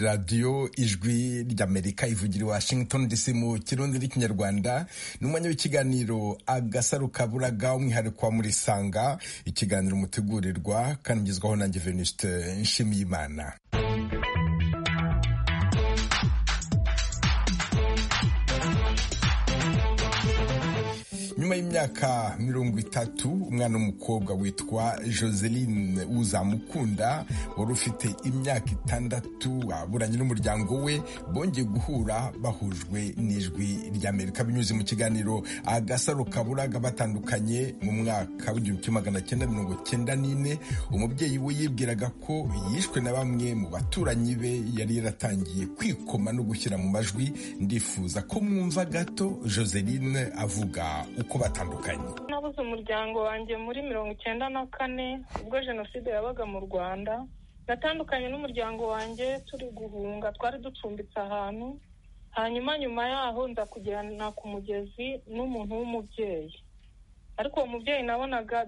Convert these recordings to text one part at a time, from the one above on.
radiyo ijwi ry'amerika ivugira i washington dc mu kirundi n'ikinyarwanda ni umwanya w'ikiganiro agasaro kaburaga umwihariko wa murisanga ikiganiro mutegurirwa kandi ugezwaho nanjye venuste nshimiyimana nyuma y'imyaka mirongo itatu umwana w'umukobwa witwa joseline uzamukunda wari ufite imyaka itandatu aburanye n'umuryango we bongeye guhura bahujwe n'ijwi ry'amerika binyuze mu kiganiro agasaro kaburaga batandukanye mu mwaka w'igihumbi kimwe magana cyenda mirongo cyenda n'ine umubyeyi we yibwiraga ko yishwe na bamwe mu baturanyi be yari yaratangiye kwikoma no gushyira mu majwi ndifuza ko mwumva gato joseline avuga uko batandukanye nabuze umuryango wanjye muri mirongo icyenda na kane ubwo jenoside yabaga mu rwanda natandukanye n'umuryango wanjye turi guhunga twari ducumbitse ahantu hanyuma nyuma yaho nza kujyana ku mugezi n'umuntu w'umubyeyi ariko uwo mubyeyi nabonaga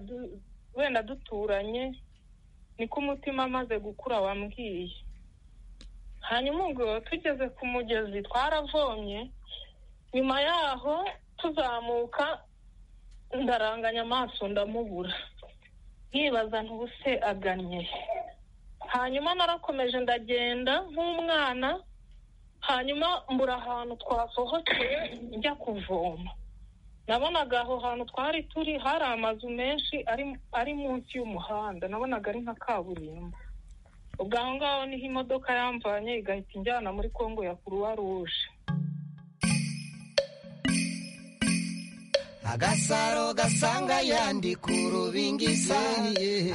wenda duturanye niko umutima amaze gukura wambwiye hanyuma ubwo tugeze ku mugezi twaravomye nyuma yaho tuzamuka ndaranganya amaso ndamubura nkibaza ntubuse agannye hanyuma narakomeje ndagenda nk'umwana hanyuma mbura ahantu twasohokeye njya kuvoma nabonaga aho hantu twari turi hari amazu menshi ari munsi y'umuhanda nabonaga ari nka kaburimbo ubwo aho ngaho niho imodoka yamvanye igahita injyana muri kongo ya kuruwa ruje agasaro gasanga yandi ku rubingisa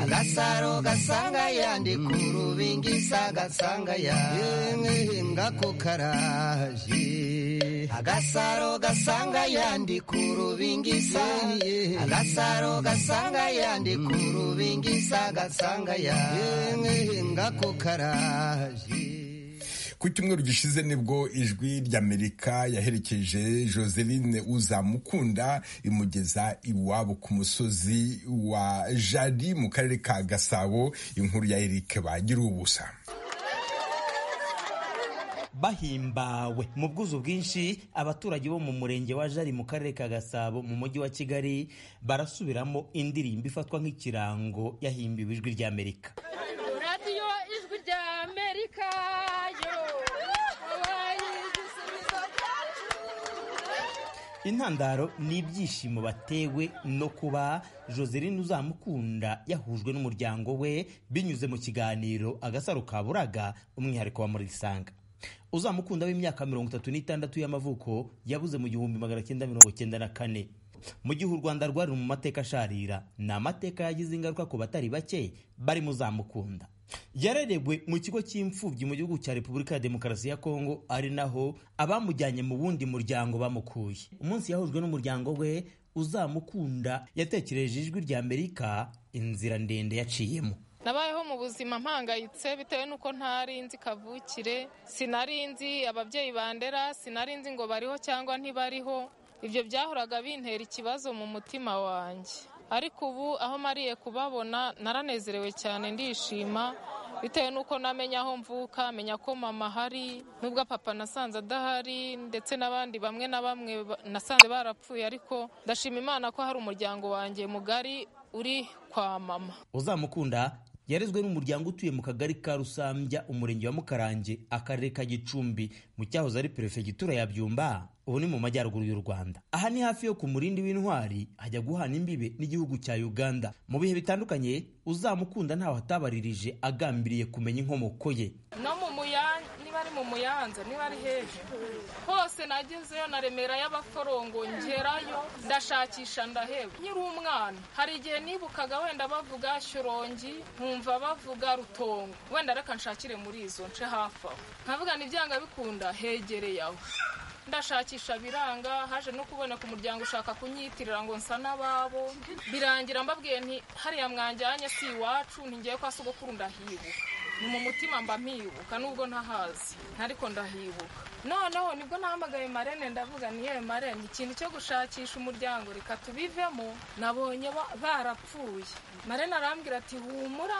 agasaro gasanga yandi ku rubingisa gasanga yandi ngako karaje agasaro gasanga yandi ku rubingisa agasaro gasanga yandi ku rubingisa gasanga yandi ngako karaje ku cyumweru gishize nibwo ijwi ry'amerika yaherekeje joseline uzamukunda imugeza iwabo ku musozi wa jari mu karere ka gasabo inkuru ya erike bagira ubusa bahimbawe mu bwuzu bwinshi abaturage bo mu murenge wa jari mu karere ka gasabo mu mujyi wa kigali barasubiramo indirimbo ifatwa nk'ikirango yahimbiwe ijwi ry'amerika radiyo ijwi ry'amerika intandaro ni ibyishimo batewe no kuba joseline uzamukunda yahujwe n'umuryango we binyuze mu kiganiro agasaro kaburaga umwihariko wa murisanga uzamukunda w'imyaka mirongo itatu n'itandatu y'amavuko yabuze mu gihumbi magana cyenda mirongo cyenda na kane mu gihe u rwanda rwari mu mateka asharira ni amateka yagize ingaruka ku batari bake bari muzamukunda yarerewe mu kigo cy'imfubyi mu gihugu cya repubulika ya demokarasi ya kongo ari naho abamujyanye mu wundi muryango bamukuye umunsi yahujwe n'umuryango we uzamukunda yatekereje ijwi rya amerika inzira ndende yaciyemo nabayeho mu buzima mpangayitse bitewe n'uko ntari nzi kavukire sinari nzi ababyeyi bandera sinari nzi ngo bariho cyangwa ntibariho ibyo byahoraga bintera ikibazo mu mutima wanjye ariko ubu aho mariye kubabona naranezerewe cyane ndishima bitewe n'uko namenya aho mvuka menya ko mama ahari n'ubwo papa nasanze adahari ndetse n'abandi bamwe na bamwe nasanze barapfuye ariko ndashima imana ko hari umuryango wanjye mugari uri kwa mama uzamukunda yarezwe n'umuryango utuye mu kagari ka rusambya umurenge wa mukarange akarere ka gicumbi mu cyahoze ari perefegitura ya byumba ubu ni mu majyaruguru y'u rwanda aha ni hafi yo ku murindi w'intwari hajya guhana imbibe n'igihugu cya uganda mu bihe bitandukanye uzamukunda ntaho atabaririje agambiriye kumenya inkomoko ye no mu muyange niba ari mu muyanza niba ari hejuru hose nagezeyo na remera y'abaforongo ngerayo ndashakisha ndaheba nkiri umwana hari igihe nibukaga wenda bavuga shyorongi nkumva bavuga rutongo wenda reka nshakire muri izo nce hafi aho nkavuga ntibyanga bikunda hegereye aho ndashakisha biranga haje no kuboneka umuryango ushaka kunyitirira ngo nsa n'ababo birangira mbabwiye nti hariya mwajyanye si iwacu ntigiye kwa sogokuru ndahibuka mu mutima mba mpibuka nubwo ntahazi ariko ndahibuka noneho nibwo nahamagaye marene ndavuga ni yewe marene ikintu cyo gushakisha umuryango reka tubivemo nabonye ba- barapfuye marene arambwira ati humura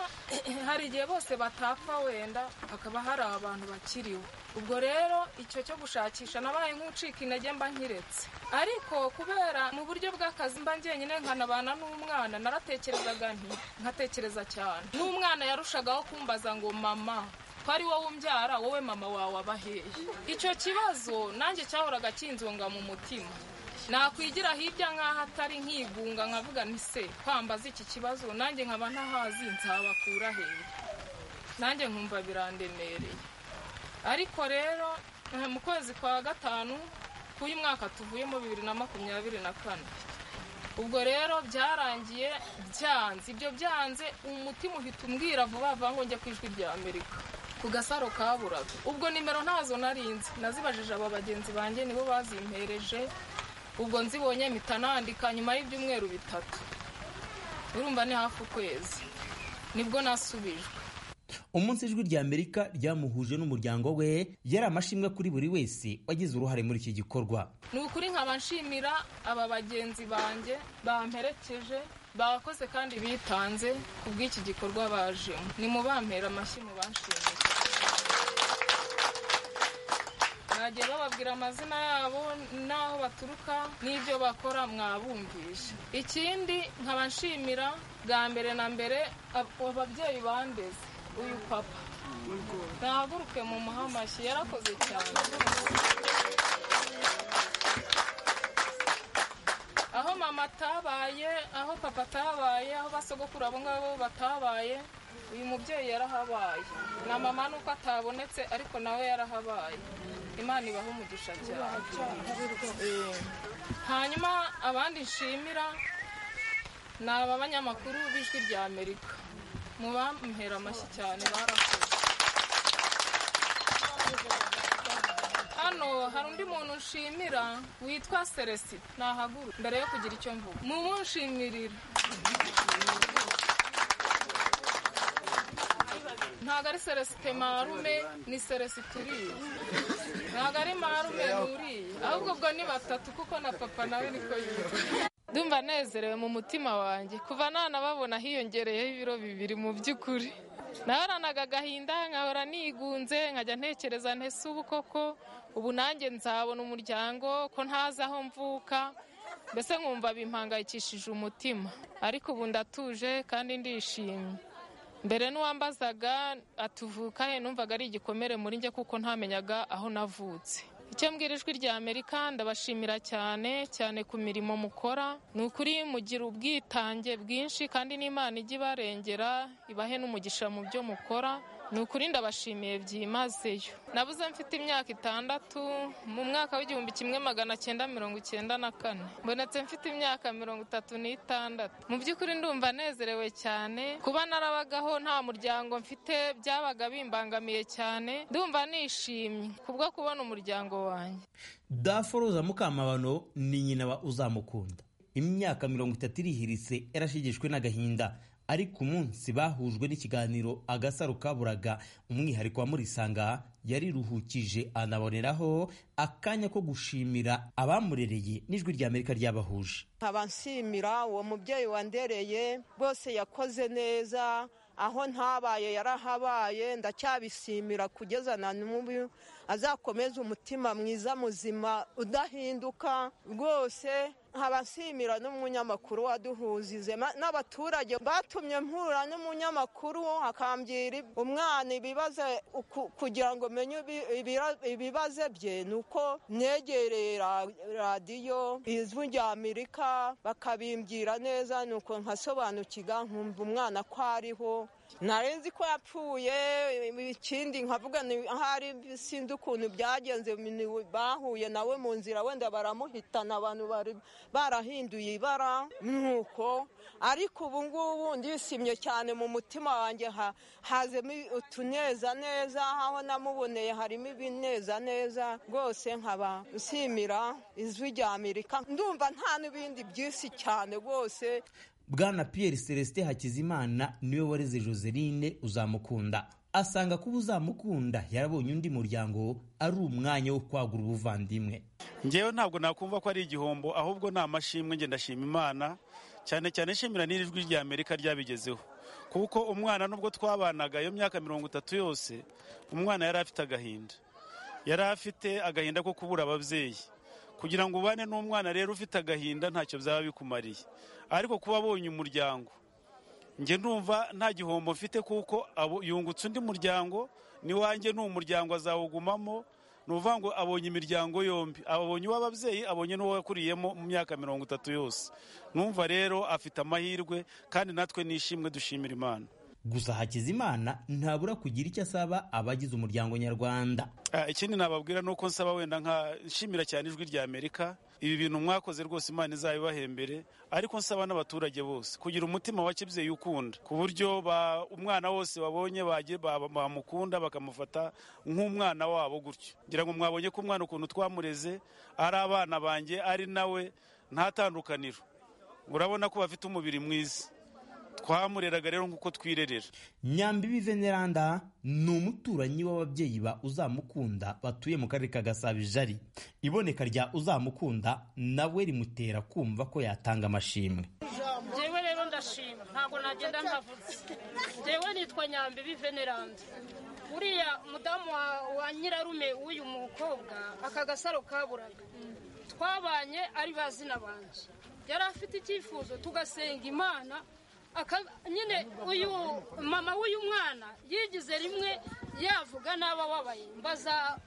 hari igihe bose batapfa wenda hakaba hari abantu bakiriho ubwo rero icyo cyo gushakisha nabaye nk'ucika intege mba nkiretse ariko kubera mu buryo bw'akazi mba njyenyine nkanabana n'umwana naratekerezaga nti nkatekereza cyane n'umwana yarushagaho kumbaza ngo mama ko ari wowe umbyara wowe mama wawe abaheye icyo kibazo nanjye cyahoraga kinzonga mu mutima nakwigira hirya nk'aho atari nkigunga nkavuga ni se kwambaza iki kibazo nanjye nkaba ntahazi nzabakura hehe nanjye nkumva birandemereye ariko rero eh, mu kwezi kwa gatanu k'uyu mwaka tuvuyemo bibiri na makumyabiri na kane ubwo rero byarangiye byanze ibyo byanze umutima uhita umbwira vuba vuba ngo njye ku ijwi rya amerika ku gasaro kaburaga ubwo nimero ntazo narinzi nazibajije aba bagenzi banjye nibo bazimpereje ubwo nzibonye mpita nandika nyuma y'ibyumweru bitatu urumva ni hafi ukwezi nibwo nasubijwe umunsi ijwi rya amerika ryamuhuje n'umuryango we yari amashimwe kuri buri wese wagize uruhare muri iki gikorwa ni ukuri nkaba nshimira aba bagenzi banjye bamperekeje bakoze kandi bitanze ku bw'iki gikorwa bajemo ni mu bampera amashyi mu banshimiye bagiye bababwira amazina yabo n'aho baturuka n'ibyo bakora mwabumvisha ikindi nkaba nshimira bwa mbere na mbere ab- ababyeyi bandeze uyu papa nahaguruke mu muhamashyi yarakoze cyane aho mama atabaye aho papa atabaye aho basogokuru abo ngabo batabaye uyu mubyeyi yarahabaye na mama nuko atabonetse ariko nawe yarahabaye imana ibaho umugisha cyane Eh, hanyuma abandi nshimira ni aba banyamakuru b'ijwi rya amerika mubampera amashyi cyane barakoze hano hari undi muntu nshimira witwa celestin nahaguru mbere yo kugira icyo mvuga mumushimirira ntabwo ari celestin marume ni celestin turiye ntabwo ari marume nuriye ahubwo ubwo ni batatu kuko na papa nawe niko yitwa ndumva nezerewe mu mutima wanjye kuva nanababona hiyongereyeho ibiro bibiri mu by'ukuri nahoranaga agahinda nkahora nigunze nkajya ntekereza ntese ubu koko ubu nanjye nzabona umuryango ko ntazi aho mvuka mbese nkumva bimpangayikishije umutima ariko ubu ndatuje kandi ndishimye mbere n'uwambazaga atuvuka he numvaga ari igikomere muri njye kuko ntamenyaga aho navutse icyo mbwira ijwi rya amerika ndabashimira cyane cyane ku mirimo mukora ni ukuri mugira ubwitange bwinshi kandi n'imana ijya ibarengera ibahe n'umugisha mu byo mukora ni ukuri ndabashimiye byimazeyo nabuze mfite imyaka itandatu mu mwaka w'igihumbi kimwe magana cyenda mirongo icyenda na kane mbonetse mfite imyaka mirongo itatu n'itandatu mu by'ukuri ndumva nezerewe cyane kuba narabagaho nta muryango mfite byabaga bimbangamiye cyane ndumva nishimye kubwo kubona umuryango wanjye daforoza mukamabano ni nyina wa uzamukunda imyaka mirongo itatu irihiritse yarashigishwe n'agahinda ariko umunsi bahujwe n'ikiganiro agasaro kaburaga umwihariko wa murisanga yariruhukije anaboneraho akanya ko gushimira abamurereye n'ijwi rya amerika ryabahuje nkaba nshimira uwo mubyeyi wandereye rwose yakoze neza aho ntabaye yarahabaye ndacyabishimira kugeza na n'ubu azakomeze umutima mwiza muzima udahinduka rwose nkaba nshimira n'umunyamakuru waduhujije ma- n'abaturage batumye mpura n'umunyamakuru akambwira ib- umwana ibibazo uku- kugira ngo menye ibi- ibira- ibibazo bye ni uko negereye ra- radiyo izwi rya amerika bakabimbwira neza ni uko nkasobanukirwa nkumva umwana ko ariho nari nzi ko yapfuye ikindi nkavuga ni ahari sinzi ukuntu byagenze ni- bahuye nawe mu nzira wenda baramuhitana abantu bari barahinduye ibara nuko ariko ubu ngubu ndishimye cyane mu mutima wanjye ha- hazemo utunezaneza aho namuboneye harimo ibinezaneza rwose nkaba nshimira ijwi rya amerika ndumva nta n'ibindi byinshi cyane rwose bwana Pierre Celestin Hakizimana niwe wareze Joseline uzamukunda asanga kuba uzamukunda yarabonye undi muryango ari umwanya wo kwagura ubuvandimwe ngewe ntabwo nakumva ko ari igihombo ahubwo ni amashimwe ngenda ndashima imana cyane cyane nshimira n'irijwi rya amerika ryabigezeho kuko umwana nubwo twabanaga iyo myaka mirongo itatu yose umwana yari afite agahinda yari afite agahinda ko kubura ababyeyi kugira ngo ubane n'umwana rero ufite agahinda ntacyo byaba bikumariye ariko kuba abonye umuryango njye ndumva nta gihombo mfite kuko yungutse undi muryango n'iwanjye ni umuryango azawugumamo ni ukuvuga ngo abonye imiryango yombi abonye uw'ababyeyi abonye n'uwo yakuriyemo mu myaka mirongo itatu yose numva rero afite amahirwe kandi natwe nishimwe dushimira imana gusa hakizimana ntabura kugira icyo asaba abagize umuryango nyarwanda ikindi nababwira ni uko nsaba wenda nka nshimira cyane ijwi rya amerika ibi bintu mwakoze rwose imana izabibaha imbere ariko nsaba n'abaturage bose kugira umutima wa kibyeyi ukunda ku buryo umwana wose wabonye bamukunda bakamufata nk'umwana wabo gutyo ngira ngo mwabonye ko umwana ukuntu twamureze ari abana banjye ari nawe ntatandukaniro urabona ko bafite umubiri mwiza twamureraga rero nk'uko twirerera nyambibi veneranda ni umuturanyi w'ababyeyi ba uzamukunda batuye mu karere ka gasabo ijari iboneka rya uzamukunda nawe rimutera kumva ko yatanga amashimwe ngewe rero ndashima ntabwo nagenda ntavutse ngewe nitwa nyambibi veneranda uriya mudamu wa nyirarume w'uyu mukobwa aka gasaro kaburaga twabanye ari bazina banjye yari afite icyifuzo tugasenga imana nyine uyu mama w'uyu mwana yigize rimwe yavuga nabi ababaye mbaza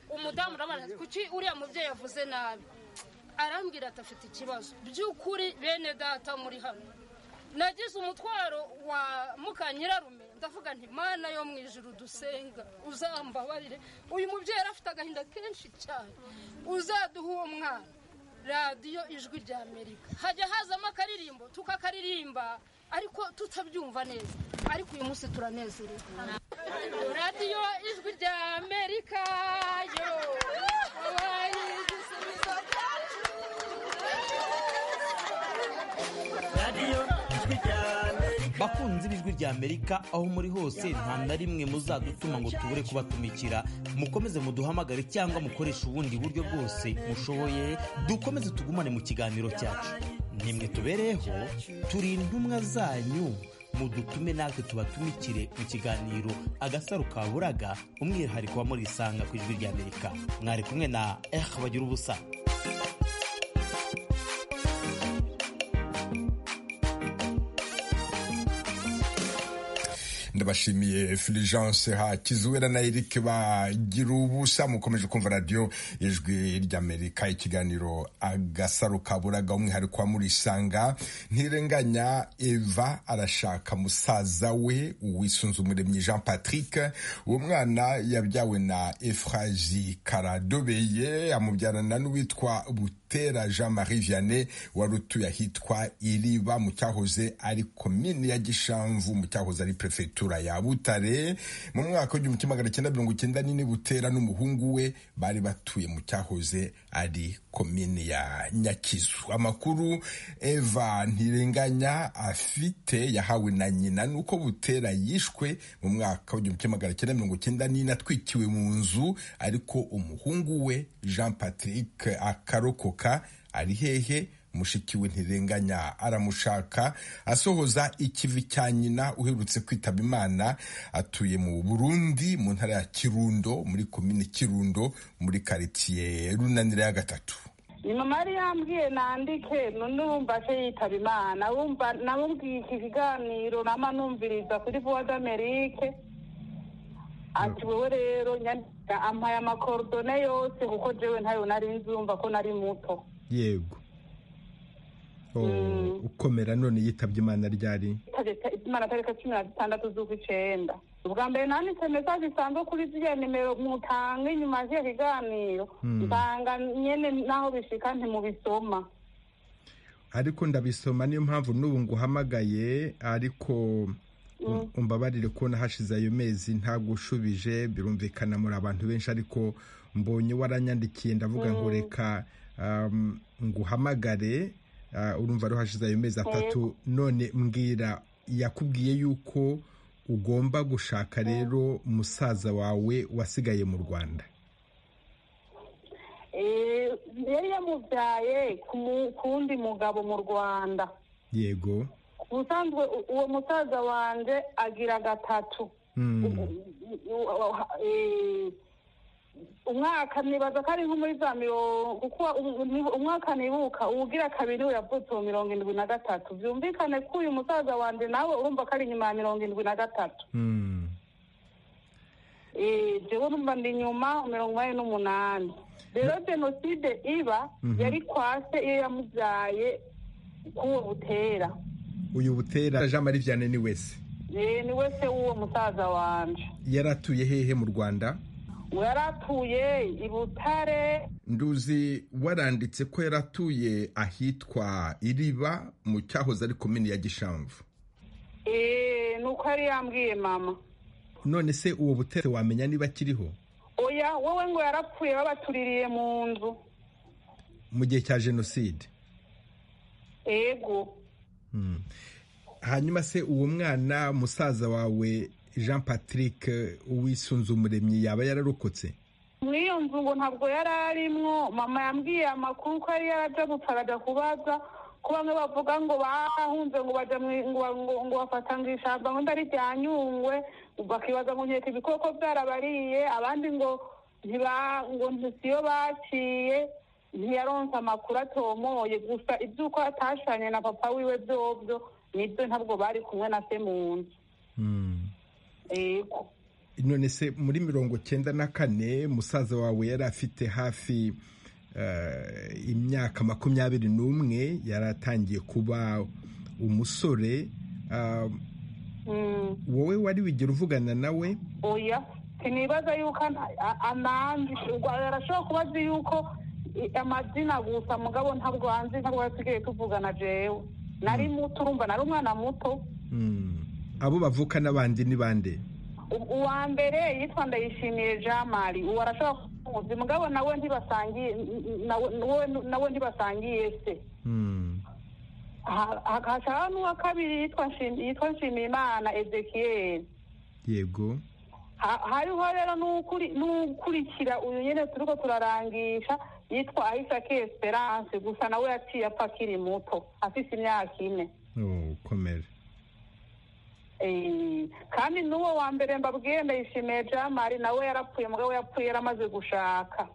umudamu urabona kuki uriya mubyeyi yavuze nabi arambwira ati afite ikibazo by'ukuri bene data muri hano nagize umutwaro wa mukanyirarume ndavuga nti mana yo mu ijoro dusenga uzambabarire uyu mubyeyi yari afite agahinda kenshi cyane uzaduha uwo mwana radiyo ijwi rya amerika hajya hazamo akaririmbo tukakaririmba ariko tutabyumva neza ariko uyu munsi turanezerewe radiyo ijwi rya amerika yo wabaye igisubizo cyacu radiyo ijwi rya amerika bakunze ijwi rya amerika aho muri hose nta na rimwe muzadutuma ngo tubure kubatumikira mukomeze muduhamagare cyangwa mukoreshe ubundi buryo bwose mushoboye dukomeze tugumane mu kiganiro cyacu nimwe tubereyeho turi intumwa zanyu mudutume natwe tubatumikire mu kiganiro agasaro kaburaga umwihariko wa muri isanga ku ijwi rya amerika mwari kumwe na eh bagira ubusa ndabashimiye Fulgence hakizuwera na Eric bagira ubusa mukomeje kumva radio ijwi ry'Amerika ikiganiro agasaro kaburaga umwihariko wa muri sanga ntirenganya Eva arashaka musaza we uwisunze umuremyi Jean Patrick uwo mwana yabyawe na Efraji Karadobeye amubyarana n'uwitwa Butera Jean Marie Vianney wari utuye ahitwa Iriba mu cyahoze ari komini ya Gishamvu mu cyahoze ari prefetura ya Butare mu mwaka w'igihumbi kimwe magana cyenda mirongo icyenda n'ine Butera n'umuhungu we bari batuye mu cyahoze ari komini ya Nyakizu. Amakuru Eva Ntirenganya afite yahawe na nyina nuko Butera yishwe mu mwaka w'igihumbi kimwe magana cyenda mirongo icyenda n'ine atwikiwe mu nzu ariko umuhungu we Jean Patrick akarokoka ari hehe mushiki we ntirenganya aramushaka asohoza ikivi cya nyina uherutse kwitaba imana atuye mu burundi mu ntara ya kirundo muri komini kirundo muri karitsiye runanira ya gatatu ni mama yari yambwiye nandike none wumva se yitaba imana wumva nabumviye iki kiganiro nama numviriza kuri vuba d'amerike ati wowe rero nyandika ampaye amakorodone yose kuko jewe ntayo nari nzumva ko nari muto yego ukomera none yitabye imana ryari imana tariki cumi na zitandatu z'ukw'icyenda ubwa mbere nanditse mesaje isanzwe kuri ziriya nimero mutanga inyuma z'iyo kiganiro nsanga nyine n'aho bishika ntimubisoma ariko ndabisoma niyo mpamvu n'ubu nguhamagaye ariko umbabarire kubona hashize ayo mezi ntabwo ushubije birumvikana muri abantu benshi ariko mbonye waranyandikiye ndavuga ngo reka nguhamagare urumva ariho hashize ayo mezi atatu none mbwira yakubwiye yuko ugomba gushaka rero musaza wawe wasigaye mu rwanda yari yamubyaye ku wundi mugabo mu rwanda yego ubusanzwe uwo musaza wanjye agira gatatu umwaka nibaza ko ari nko muri za mirongo kuko umwaka nibuka uwugira kabiri we yavutse mu mirongo irindwi na gatatu byumvikane ko uyu musaza wanjye nawe urumva ko ari inyuma ya mirongo irindwi na gatatu jewe urumva ndi inyuma mirongo inani n'umunani rero jenoside iba yari kwase iyo yamubyaye k'uwo butera uyu butera jean marie vianney ni wese ni wese w'uwo musaza wanjye yaratuye hehe mu rwanda yaratuye i butare nduzi waranditse ko yaratuye ahitwa iriba mu cyahoze ari komini ya gishamvu ni uko yari yambwiye mama none se uwo butere wamenya niba akiriho oya wowe ngo yarapfuye babatuririye mu nzu mu gihe cya jenoside yego hanyuma se uwo mwana musaza wawe jean patrick uwisunze umuremyi yaba yararokotse muri iyo nzu ngo ntabwo yari arimwo mama yambwiye amakuru ko yari yarajya gupfa arajya kubaza ko bamwe bavuga ngo bahunze ngo bajya ngo bafata ngo ishyamba ngo ndari ryanyungwe bakibaza ngo nkeka ibikoko byarabariye abandi ngo ngo siyo baciye ntiyaronse amakuru atomoye gusa iby'uko atashanye na papa wiwe byobyo nibyo ntabwo bari kumwe na se mu nzu none se muri mirongo cyenda na kane musaza wawe yari afite hafi imyaka makumyabiri n'umwe yari atangiye kuba umusore wowe wari wigira uvugana nawe oya sinibaza yuko ananze arashobora kuba azi yuko amazina gusa mugabo ntabwo hanze ntabwo hasigaye tuvugana jewe nari muto urumva nari umwana muto abo bavuka n'abandi ni bande uwa mbere yitwa ndayishimiye jean marie uwo arashobora kumuzi mugabo nawe ntibasangiye nawe ntibasangiye se hashaka n'uwa kabiri yitwa nshimiye imana ezekiyeri yego hariho rero n'ukurikira uyu nyine turi ko turarangisha yitwa ahisake esperance gusa nawe yaciye apfa akiri muto afite imyaka ine ukomere kandi n'uwo wa mbere mbabwiye ndayishimiye jean marie nawe yarapfuye mugabo yapfuye yaramaze gushaka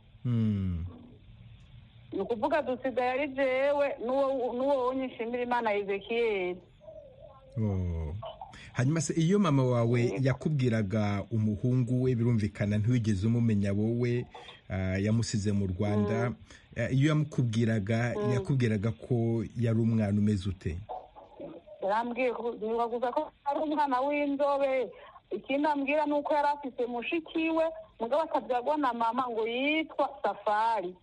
ni ukuvuga dusigaye ari jewe n'uwo wonye nshimira imana ezekiyeri hanyuma se iyo mama wawe yakubwiraga umuhungu we birumvikana ntiwigeze umumenya wowe yamusize mu rwanda iyo yamukubwiraga yakubwiraga ko yari umwana umeze ute yarambwiye gusa ko ari umwana w'inzobe ikindi ambwira ni uko yari afite mushiki we mugabo akabyagwa na mama ngo yitwa safari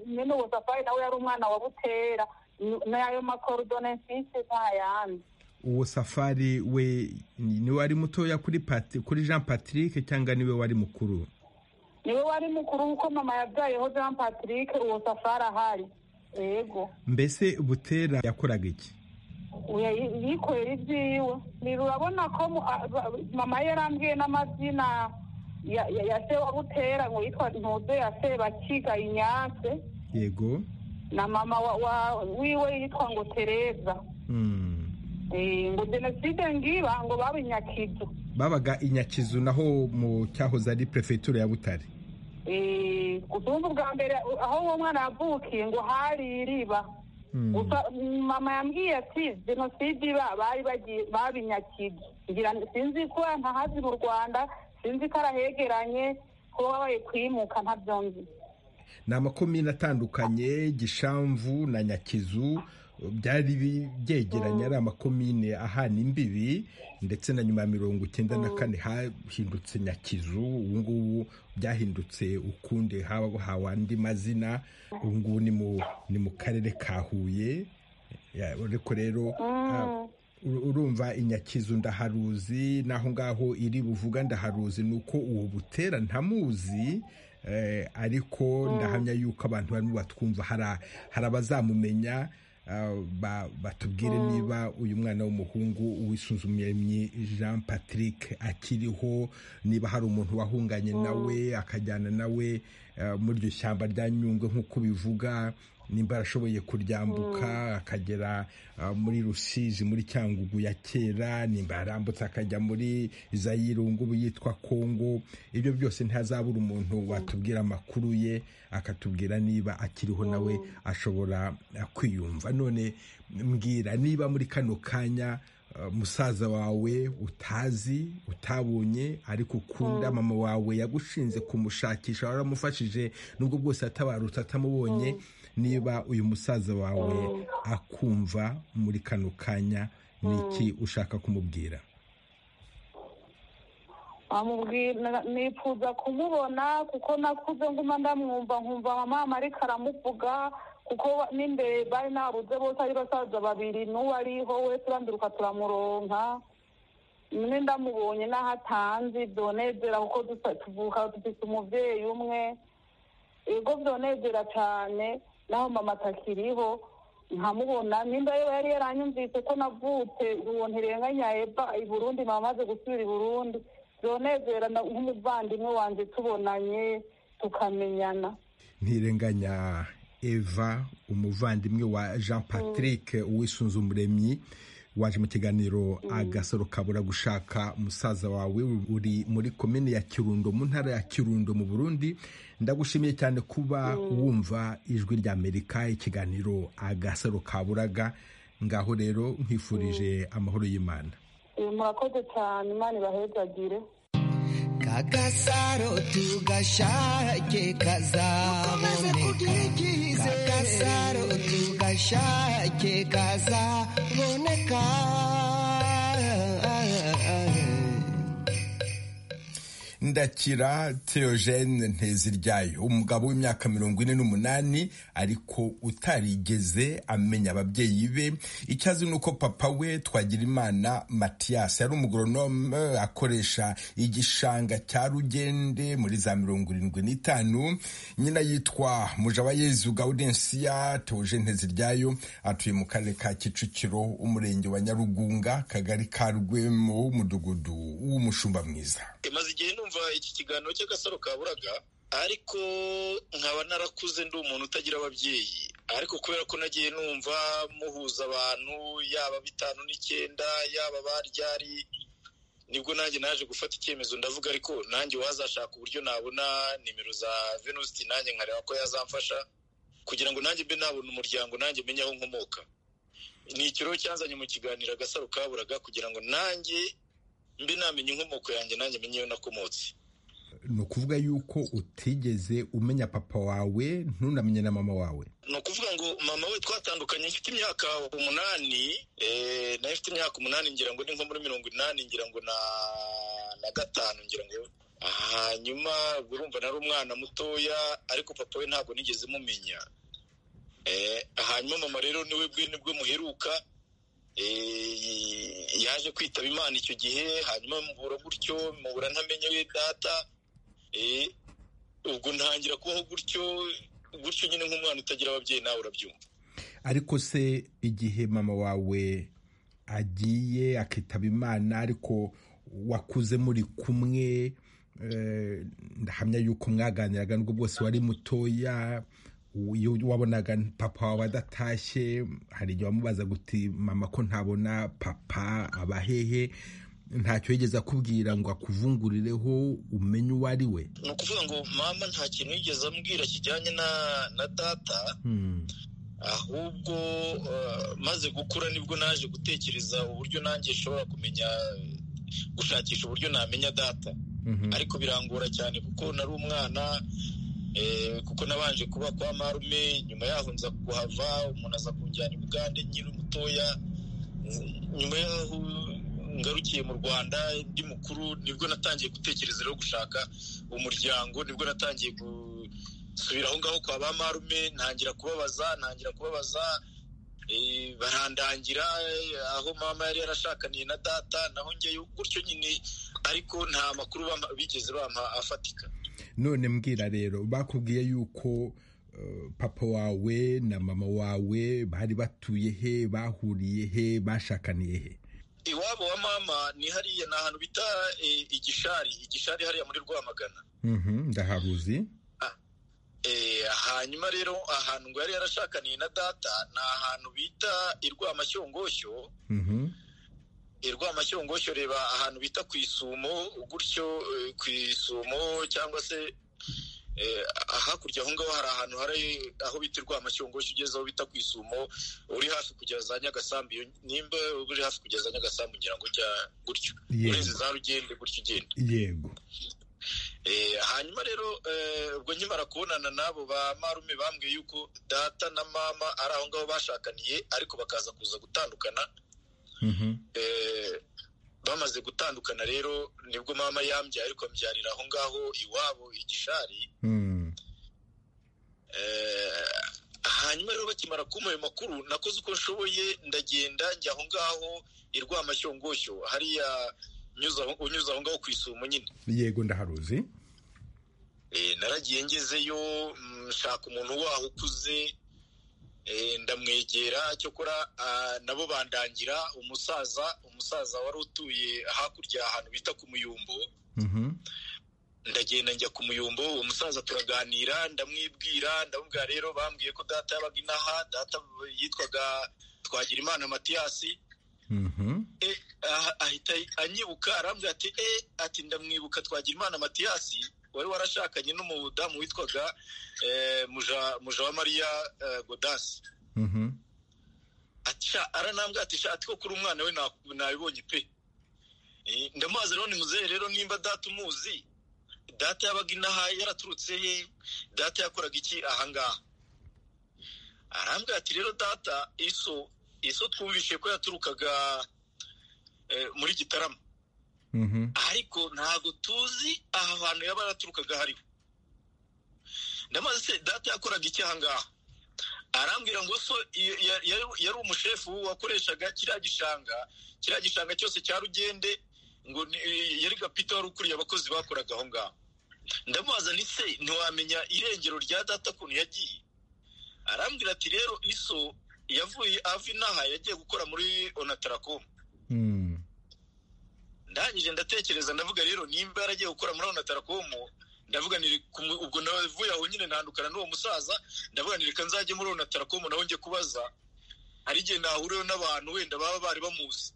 nyine uwo safari nawe yari umwana wa butera n'ayo makorudone mfite nta yandi uwo safari we niwe ari mutoya kuri kuri jean patrick cyangwa niwe wari mukuru niwe wari mukuru kuko mama yabyayeho jean patrick uwo safari ahari yego mbese butera yakoraga iki yikorera ibyiwe urabona ko mama yarambwiye n'amazina ya se wa butera ngo yitwa ntuze ya sebakiga inyanse yego na mama wiwe yitwa ngo tereza ngo jenoside ngiba ngo baba inyakizu babaga inyakizu naho mu cyahoze ari perefegitura ya butare ubu bwa mbere aho uwo mwana yavukiye ngo hari iriba gusa mama yambwiye ati jenoside iba bari bagiye babinyakije sinzi ko ntahazi mu rwanda sinzi ko arahegeranye ko babaye kwimuka nta byombi ni amakomini atandukanye gishamvu na nyakizu byari byegeranye ari amakomine ahana imbibi ndetse na nyuma ya mirongo icyenda na kane hahindutse nyakizu ubu ngubu byahindutse ukundi hahawe andi mazina ubu ngubu ni mu karere ka huye ariko rero urumva inyakizu ndaharuzi n'aho ngaho iri buvuga ndaharuzi ni uko uwo butera ntamuzi ariko ndahamya yuko abantu barimo batwumva hari abazamumenya batubwire niba uyu mwana w'umuhungu wisuzumye jean patrick akiriho niba hari umuntu wahunganye nawe akajyana nawe muri iryo shyamba rya nyungwe nk'uko bivuga nimba arashoboye kuryambuka akagera muri rusizi muri cyangugu ya kera nimba yarambutse akajya muri za ubu yitwa kongo ibyo byose ntihazabura umuntu watubwira amakuru ye akatubwira niba akiriho nawe ashobora kwiyumva none mbwira niba muri kano kanya musaza wawe utazi utabonye ariko ukunda mama wawe yagushinze kumushakisha waramufashije nubwo bwose atabarutse atamubonye niba uyu musaza wawe akumva muri kano kanya ni iki ushaka kumubwira nifuza kumubona kuko nakuze nguma ndamwumva nkumva mama ariko aramuvuga kuko n'imbere bari nabuze bose ari basaza babiri n'uwo ariho we turanduruka turamuronka mwe ndamubonye n'aho atanzi byonezera kuko tuvuka dufite umubyeyi umwe ibigo byonezera cyane naho mama atakiriho nkamubona nimba yewe yari yaranyumvise ko navutse uwo ntirenganya eba i burundi mama amaze gusubira i burundi byonezera nk'umuvandimwe wanjye tubonanye tukamenyana ntirenganya eva umuvandimwe wa jean patrick uwisunze umuremyi waje mu kiganiro agasaro kabura gushaka musaza wawe uri muri komine ya kirundo mu ntara ya kirundo mu burundi ndagushimiye cyane kuba wumva ijwi rya amerika ikiganiro agasaro kaburaga ngaho rero nkwifurije amahoro y'imana murakoze cyane imana ibahezagire kagasaro tugashake kazaboneka kagasaro tugashake kazaboneka ndakira teogene nteziryayo umugabo w'imyaka mirongo ine n'umunani ariko utarigeze amenya ababyeyi be icyazi ni uko papa we twagirimana matiyasi yari umugoronome akoresha igishanga cya rugende muri za mirongo irindwi n'itanu nyina yitwa mujabayezu gaudensiya teogene nteziryayo atuye mu karere ka kicukiro umurenge wa nyarugunga kagari ka rwemo w'umudugudu w'umushumba mwiza numva iki kiganiro cy'agasaro kaburaga ariko nkaba narakuze ndi umuntu utagira ababyeyi ariko kubera ko nagiye numva muhuza abantu yaba bitanu n'icyenda yaba baryari nibwo nanjye naje gufata icyemezo ndavuga ariko nanjye wazashaka uburyo nabona nimero za venusti nanjye nkareba ko yazamfasha kugira ngo nanjye mbe nabona umuryango nanjye menye aho nkomoka ni ikiro cyanzanye mu kiganiro agasaro kaburaga kugira ngo nanjye mbi namenye inkomoko yanjye nanjye menye iyo nakomotse ni ukuvuga yuko utigeze umenya papa wawe ntunamenye na mama wawe ni ukuvuga ngo mama we twatandukanye mfite imyaka umunani nayo ifite imyaka umunani ngira ngo ni nko muri mirongo inani ngira ngo na gatanu ngira ngo hanyuma urumva nari umwana mutoya ariko papa we ntabwo nigeze mumenya hanyuma mama rero niwe bwe nibwo muheruka yaje kwitaba imana icyo gihe hanyuma mubura gutyo mubura ntamenye we data ubwo ntangira kubaho gutyo gutyo nyine nk'umwana utagira ababyeyi nawe urabyumva ariko se igihe mama wawe agiye akitaba imana ariko wakuze muri kumwe ndahamya yuko mwaganiraga nubwo bwose wari mutoya iyo wabonaga papa wawe adatashye hari igihe wamubaza guti mama ko ntabona papa aba hehe ntacyo yigeze akubwira ngo akuvungurireho umenye uwo ari we ni ukuvuga ngo mama nta kintu yigeze ambwira kijyanye na data ahubwo maze gukura nibwo naje gutekereza uburyo nanjye nshobora kumenya gushakisha uburyo namenya data ariko birangora cyane kuko nari umwana kuko nabanje kuba kwa marume nyuma yaho nza kuhava umuntu aza kunjyana i nyiri mutoya nyuma yaho ngarukiye mu rwanda ndi mukuru nibwo natangiye gutekereza rero gushaka umuryango nibwo natangiye gusubira aho ngaho kwa ba marume ntangira kubabaza ntangira kubabaza barandangira aho mama yari yarashakaniye na data naho njyeyo gutyo nyine ariko nta makuru bigeze bampa afatika none mbwira rero bakubwiye yuko papa wawe na mama wawe bari batuye he bahuriye he bashakaniye he iwabo wa mama ni hariya ni ahantu bita igishari igishari hariya muri rwamagana ndahabuzi hanyuma rero ahantu ngo yari yarashakaniye na data ni ahantu bita irwamashyongoshyo irwamashyongoshyo reba ahantu bita ku isumo gutyo ku isumo cyangwa se hakurya aho ngaho hari ahantu hari aho bita irwamashyongoshyo ugeze aho bita ku isumo uri hafi kugera za nyagasambu nimba uri hafi kugera za nyagasambu ngira ngo ujya gutyo ureze za rugende gutyo ugenda yego hanyuma rero ubwo nkimara kubonana n'abo ba marume bambwiye yuko data na mama ari aho ngaho bashakaniye ariko bakaza kuza gutandukana bamaze gutandukana rero nibwo mama yambyaye ariko ambyarira aho ngaho iwabo igishari hanyuma rero bakimara kumuha ayo makuru nakoze uko nshoboye ndagenda njya aho ngaho i rwamashyongoshyo hariya unyuze aho ngaho ku isumo nyine yego ndaharuzi naragiye ngezeyo nshaka umuntu waho ukuze ndamwegera cyokora nabo bandangira umusaza umusaza wari utuye hakurya ahantu bita ku muyumbo ndagenda njya ku muyumbo uwo musaza turaganira ndamwibwira ndamubwira rero bambwiye ko data yabaga inaha data yitwaga twagira imana matiyasi ahita anyibuka arambwira ati e ati ndamwibuka twagira imana matiyasi wari warashakanye n'umudamu witwaga muja wa mariya godasi aranambwira ati shati ko kuri umwana we nabibonye pe ndamuhaza rero ni muzehe rero nimba data umuzi data yabaga inaha yaraturutse he data yakoraga iki ahangaha arambwira ati rero data iso iso twumvishe ko yaturukaga muri gitarama ariko ntabwo tuzi aha hantu yaba yaraturukaga hariho ndamaze se data yakoraga iki ahangaha arambwira ngo so yari umushefu wakoreshaga kiriya gishanga kiriya gishanga cyose cya rugende ngo yari gapita wari ukuriye abakozi bakoraga aho ngaho ndamubaza ni se ntiwamenya irengero rya data ukuntu yagiye arambwira ati rero iso yavuye ava inaha yagiye gukora muri onatarakoma ndangije ndatekereza ndavuga rero nimba yaragiye gukora muri onatarakomo ndavuga ubwo navuye aho nyine ntandukana n'uwo musaza ndavuga reka nzajye muri onatarakomo naho njye kubaza hari igihe nahuriyeho n'abantu wenda baba bari bamuzi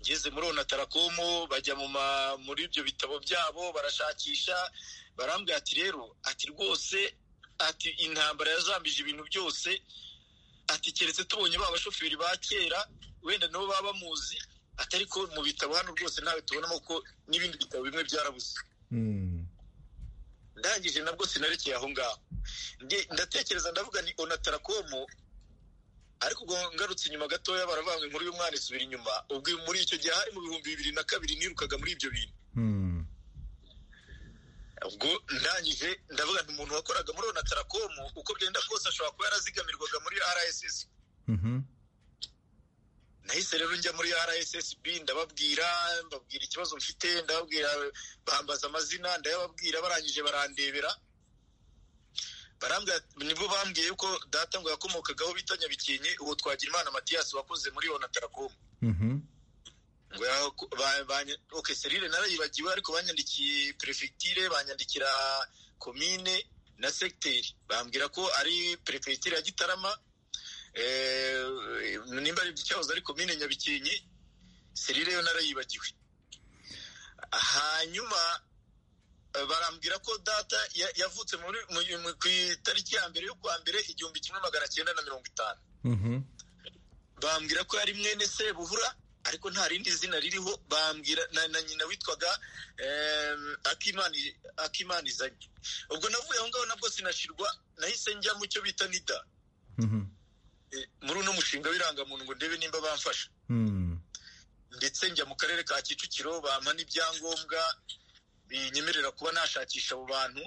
ngeze muri onatarakomo bajya muri ibyo bitabo byabo barashakisha barambwira ati rero ati rwose ati intambara yazambije ibintu byose ati keretse tubonye ba bashoferi ba kera wenda nabo baba bamuzi atari ko mu bitabo hano rwose ntawe tubonamo ko n'ibindi bitabo bimwe byarabuze ndangije nabwo sinarekeye aho ngaho ndatekereza ndavuga ni onatarakomo ariko ubwo ngarutse inyuma gatoya baravanga inkuru y'umwana isubira inyuma ubwo muri icyo gihe hari mu bihumbi bibiri na kabiri nirukaga muri ibyo bintu ubwo ndangije ndavuga nti umuntu wakoraga muri onatarakomo uko byenda kose ashobora kuba yarazigamirwaga muri rss nahise rero njya muri rssb ndababwira mbabwira ikibazo mfite ndababwira bambaza amazina ndayababwira barangije barandebera nibwo bambwiye ko data ngo yakomokagaho bita nyabikenye uwo twagira imana matiyasi wakoze muri onatarakomo oke serire narayibagiwe ariko banyandikiye perefegitire banyandikira komine na segiteri bambwira ko ari perefegitire ya gitarama nimba ari icyahoze ari komine nyabikenke serire yo narayibagiwe hanyuma barambwira ko data yavutse ku itariki ya mbere yo kwa mbere igihumbi kimwe magana cyenda na mirongo itanu bambwira ko yari mwene se buhura ariko nta rindi zina ririho bambwira na nyina witwaga akimana izanye ubwo navuye aho ngaho nabwo sinashirwa nahise njya mu cyo bita nida muri uno mushinga w'irangamuntu ngo ndebe nimba bamfasha ndetse njya mu karere ka kicukiro bampa n'ibyangombwa binyemerera kuba nashakisha abo bantu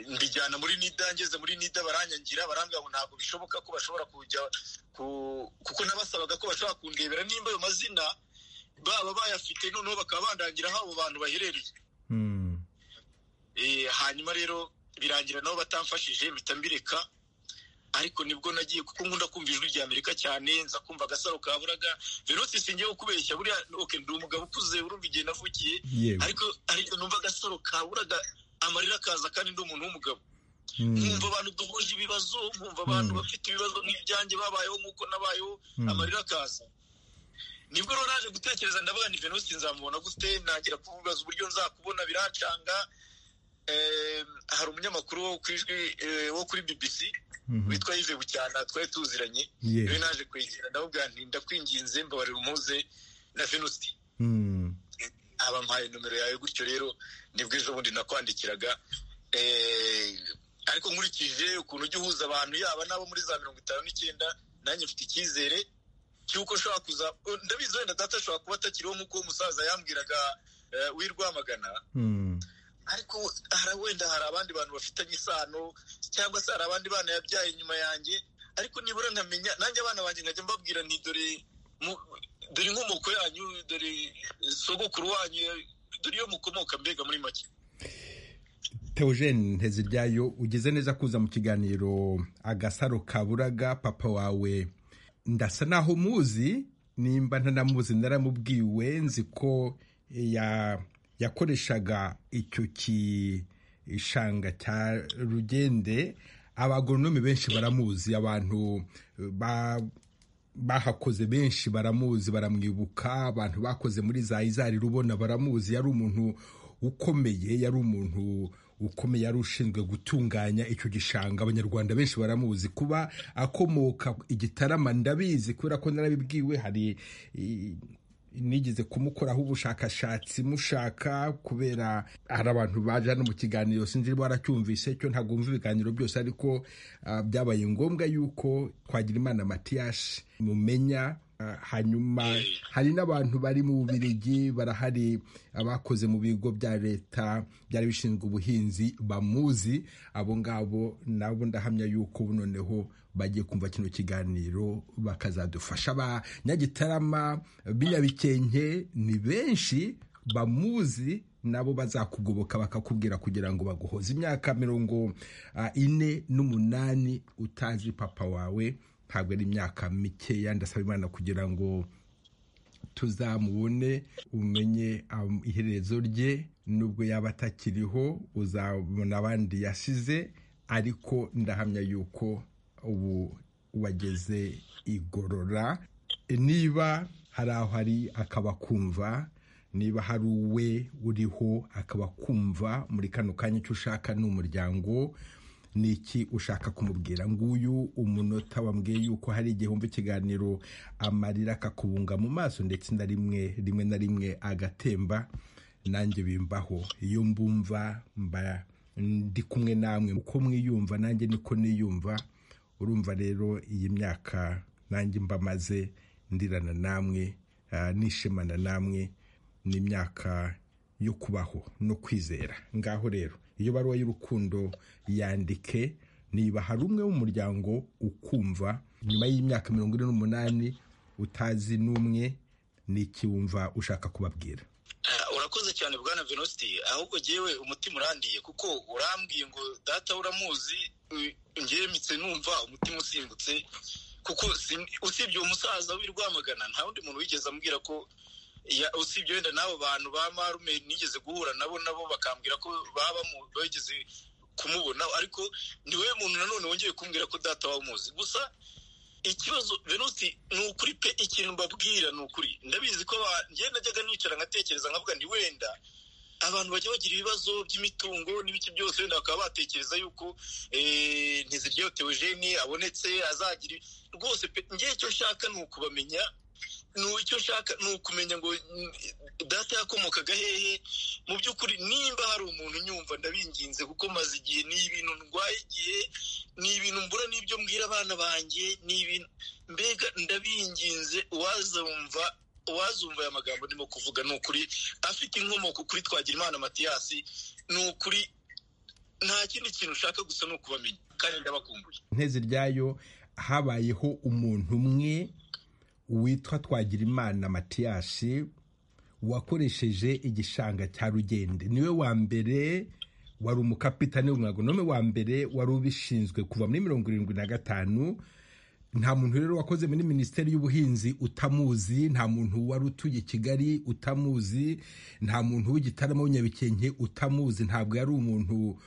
mbijyana muri nida ngeze muri nida baranyangira barambwira ngo ntabwo bishoboka ko bashobora kujya kuko nabasabaga ko bashobora kundebera nimba ayo mazina baba bayafite noneho bakaba bandangiraho abo bantu baherereye hanyuma rero birangira nabo batamfashije mpita mbireka ariko nibwo nagiye kuko nkunda kumva ijwi rya amerika cyane nza kumva agasaro ka buraga venotse singiye kubeshya buriya oke ndi umugabo ukuze urumva igihe navukiye ariko ariko numva agasaro ka buraga amarira akaza kandi ndi umuntu w'umugabo nkumva abantu duhuje ibibazo nkumva abantu bafite ibibazo nk'ibyanjye babayeho nk'uko nabayeho amarira akaza nibwo rero naje gutekereza ndavuga ni venotse nzamubona gute nagira kuvuga uburyo nzakubona biracanga hari umunyamakuru wo kuri bbc witwa yive bucyana twari tuziranye rero naje kwegera ndababwira nti ndakwinginze mbabarira umuze na venusi abampaye nomero yawe gutyo rero nibwo ejo bundi nakwandikiraga ariko nkurikije ukuntu ujya uhuza abantu yaba n'abo muri za mirongo itanu n'icyenda nanjye mfite icyizere cy'uko ushobora kuza ndabizi wenda data ashobora kuba atakiriho nk'uko umusaza yambwiraga w'i rwamagana ariko hari wenda hari abandi bantu bafitanye isano cyangwa se hari abandi bana yabyaye inyuma yanjye ariko nibura nkamenya nanjye abana banjye nkajya mbabwira nti dore dore inkomoko yanyu dore sogokuru wanyu dore iyo mukomoka mbega muri make Theogene nteziryayo ugeze neza kuza mu kiganiro agasaro kaburaga papa wawe ndasa naho muzi nimba ntanamuzi naramubwiwe nzi ko ya yakoreshaga icyo gishanga cya rugende abagonomi benshi baramuzi abantu bahakoze benshi baramuzi baramwibuka abantu bakoze muri za izari rubona baramuzi yari umuntu ukomeye yari umuntu ukomeye yari ushinzwe gutunganya icyo gishanga abanyarwanda benshi baramuzi kuba akomoka igitarama ndabizi kubera ko narabibwiwe hari nigeze kumukoraho ubushakashatsi mushaka kubera hari abantu baje hano mu kiganiro sinzi niba waracyumvise cyo ntabwo wumva ibiganiro byose ariko byabaye ngombwa yuko twagira imana matiyasi mumenya hanyuma hari n'abantu bari mu bubirigi barahari abakoze mu bigo bya leta byari bishinzwe ubuhinzi bamuzi abo ngabo nabo ndahamya yuko noneho bagiye kumva kino kiganiro bakazadufasha ba nyagitarama binyabikenke ni benshi bamuzi nabo bazakugoboka bakakubwira kugira ngo baguhoze imyaka mirongo ine n'umunani utazi papa wawe ntabwo ari imyaka mikeya ndasaba imana kugira ngo tuzamubone umenye iherezo rye nubwo yaba atakiriho uzabona abandi yasize ariko ndahamya yuko ubu wageze igorora niba hari aho ari akaba kumva niba hari uwe uriho akaba kumva muri kano kanya icyo ushaka ni umuryango ni iki ushaka kumubwira nguyu umunota wambwiye yuko hari igihe wumva ikiganiro amarira akakubunga mu maso ndetse na rimwe rimwe na rimwe agatemba nanjye bimbaho iyo mbumva mba ndi kumwe namwe uko mwiyumva nanjye niko niyumva urumva rero iyi myaka nanjye mbamaze ndirana namwe nishimana namwe ni imyaka yo kubaho no kwizera ngaho rero iyo baruwa y'urukundo yandike niba hari umwe w'umuryango ukumva nyuma y'imyaka mirongo ine n'umunani utazi n'umwe n'ikiwumva ushaka kubabwira urakoze cyane bwana venositi ahubwo ngewe umutima urandiye kuko urambwiye ngo data uramuzi ngemitse numva umutima usimbutse kuko usibye uwo musaza w'i rwamagana nta wundi muntu wigeze ambwira ko usibye wenda n'abo bantu ba marume nigeze guhura nabo nabo bakambwira ko baba bageze kumubona ariko ni we muntu nanone wongeye kumbwira ko data umuzi gusa ikibazo venusi ni ukuri pe ikintu mbabwira ni ukuri ndabizi ko ngenda najyaga nicara nkatekereza nkavuga ni wenda abantu bajya bagira ibibazo by'imitungo n'ibiki byose wenda bakaba batekereza yuko ntiziryo teogeni abonetse azagira rwose pe ngewe icyo nshaka ni ukubamenya icyo nshaka ni ukumenya ngo data yakomokaga hehe mu by'ukuri nimba hari umuntu unyumva ndabinginze kuko maze igihe ni ibintu ndwaye igihe ni ibintu mbura n'ibyo mbwira abana banjye ni ibintu mbega ndabinginze uwazumva uwazumva aya magambo ndimo kuvuga ni ukuri afite inkomoko kuri twagira imana matiyasi ni ukuri nta kindi kintu ushaka gusa ni ukubamenya kandi ndabakumbuye ntezi ryayo habayeho umuntu umwe witwa twagirimana matiyasi wakoresheje igishanga cya rugende niwe wa mbere wari umukapitani w'umwagonome wa mbere wari ubishinzwe kuva muri mirongo irindwi na gatanu nta muntu rero wakoze muri minisiteri y'ubuhinzi utamuzi nta muntu wari utuye i kigali utamuzi nta muntu w'igitaramo w'inyabikenke utamuzi ntabwo yari umuntu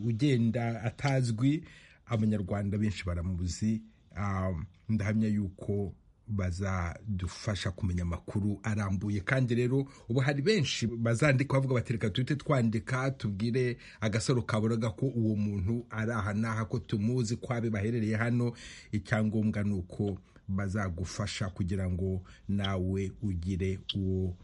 ugenda atazwi abanyarwanda benshi baramuzi ndahamya yuko bazadufasha kumenya amakuru arambuye kandi rero ubu hari benshi bazandika bavuga bati reka duhite twandika tubwire agasaro kaburaga ko uwo muntu ari aha n'aha ko tumuzi ko abe baherereye hano icyangombwa ni uko bazagufasha kugira ngo nawe ugire uwo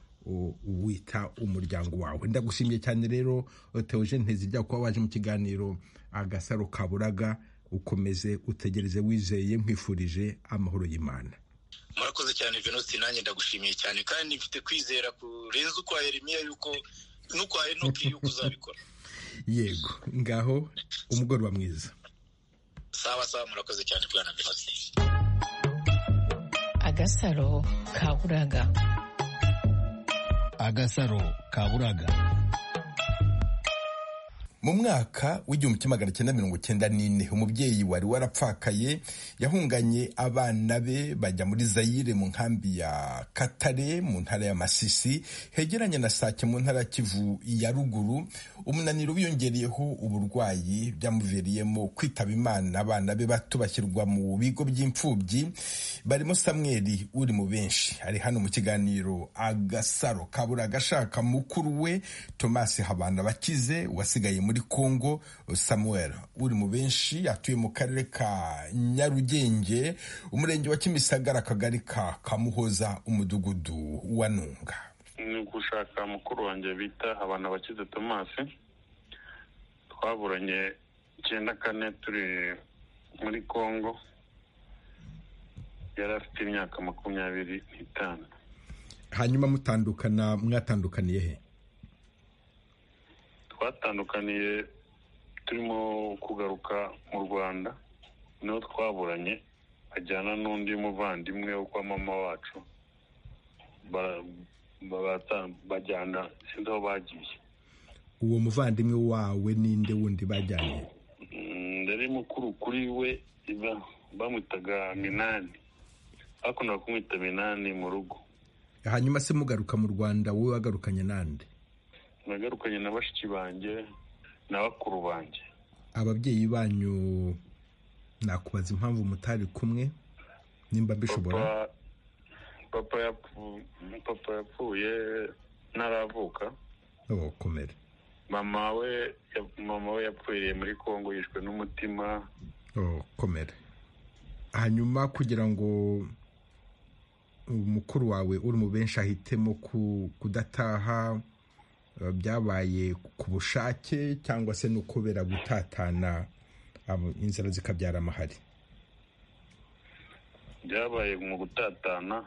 wita umuryango wawe ndagushimiye cyane rero tewoje ntezijya kuba waje mu kiganiro agasaro kaburaga ukomeze utegereze wizeye nkwifurije amahoro y'imana murakoze cyane venusi nanjye ndagushimiye cyane kandi mfite kwizera kurenza ukwa Yeremiya yuko n'ukwa enoki yuko uzabikora yego ngaho umugoroba mwiza sawa sawa murakoze cyane bwana venusi agasaro kaburaga agasaro kaburaga mu mwaka w'igihumbi kimwe magana cyenda mirongo cyenda n'ine umubyeyi wari warapfakaye yahunganye abana be bajya muri zayire mu nkambi ya katare mu ntara ya masisi hegeranye na sake mu ntara ya kivu ya ruguru umunaniro wiyongereyeho uburwayi byamuviriyemo kwitaba imana abana be bato bashyirwa mu bigo by'imfubyi barimo samweri uri mu benshi ari hano mu kiganiro agasaro kabura agashaka mukuru we tomasi habana bakize wasigaye muri congo samuel uri mu benshi atuye mu karere ka nyarugenge umurenge wa kimisagara akagari ka kamuhoza umudugudu wa nunga ni gushaka mukuru wanjye bita abantu bakize tomasi twaburanye icyenda kane turi muri congo yari afite imyaka makumyabiri n'itanu hanyuma mutandukana mwatandukaniye he twatandukaniye turimo kugaruka mu rwanda niho twaburanye ajyana n'undi muvandimwe wo kwa mama wacu bajyana sinzi aho bagiye uwo muvandimwe wawe ninde wundi bajyanye ndari mukuru kuri we bamwitaga minani bakundaga kumwita minani mu rugo hanyuma se mugaruka mu rwanda wowe wagarukanye n'andi nagarukanye na bashiki banjye na bakuru banjye ababyeyi banyu nakubaza impamvu mutari kumwe nimba mbishobora papa yapfuye ntaravuka komera mama we mama we yapfiriye muri congo yishwe n'umutima komera hanyuma kugira ngo umukuru wawe uri mu benshi ahitemo kudataha byabaye ku bushake cyangwa se no kubera gutatana inzara zikabyara amahari byabaye mu gutatana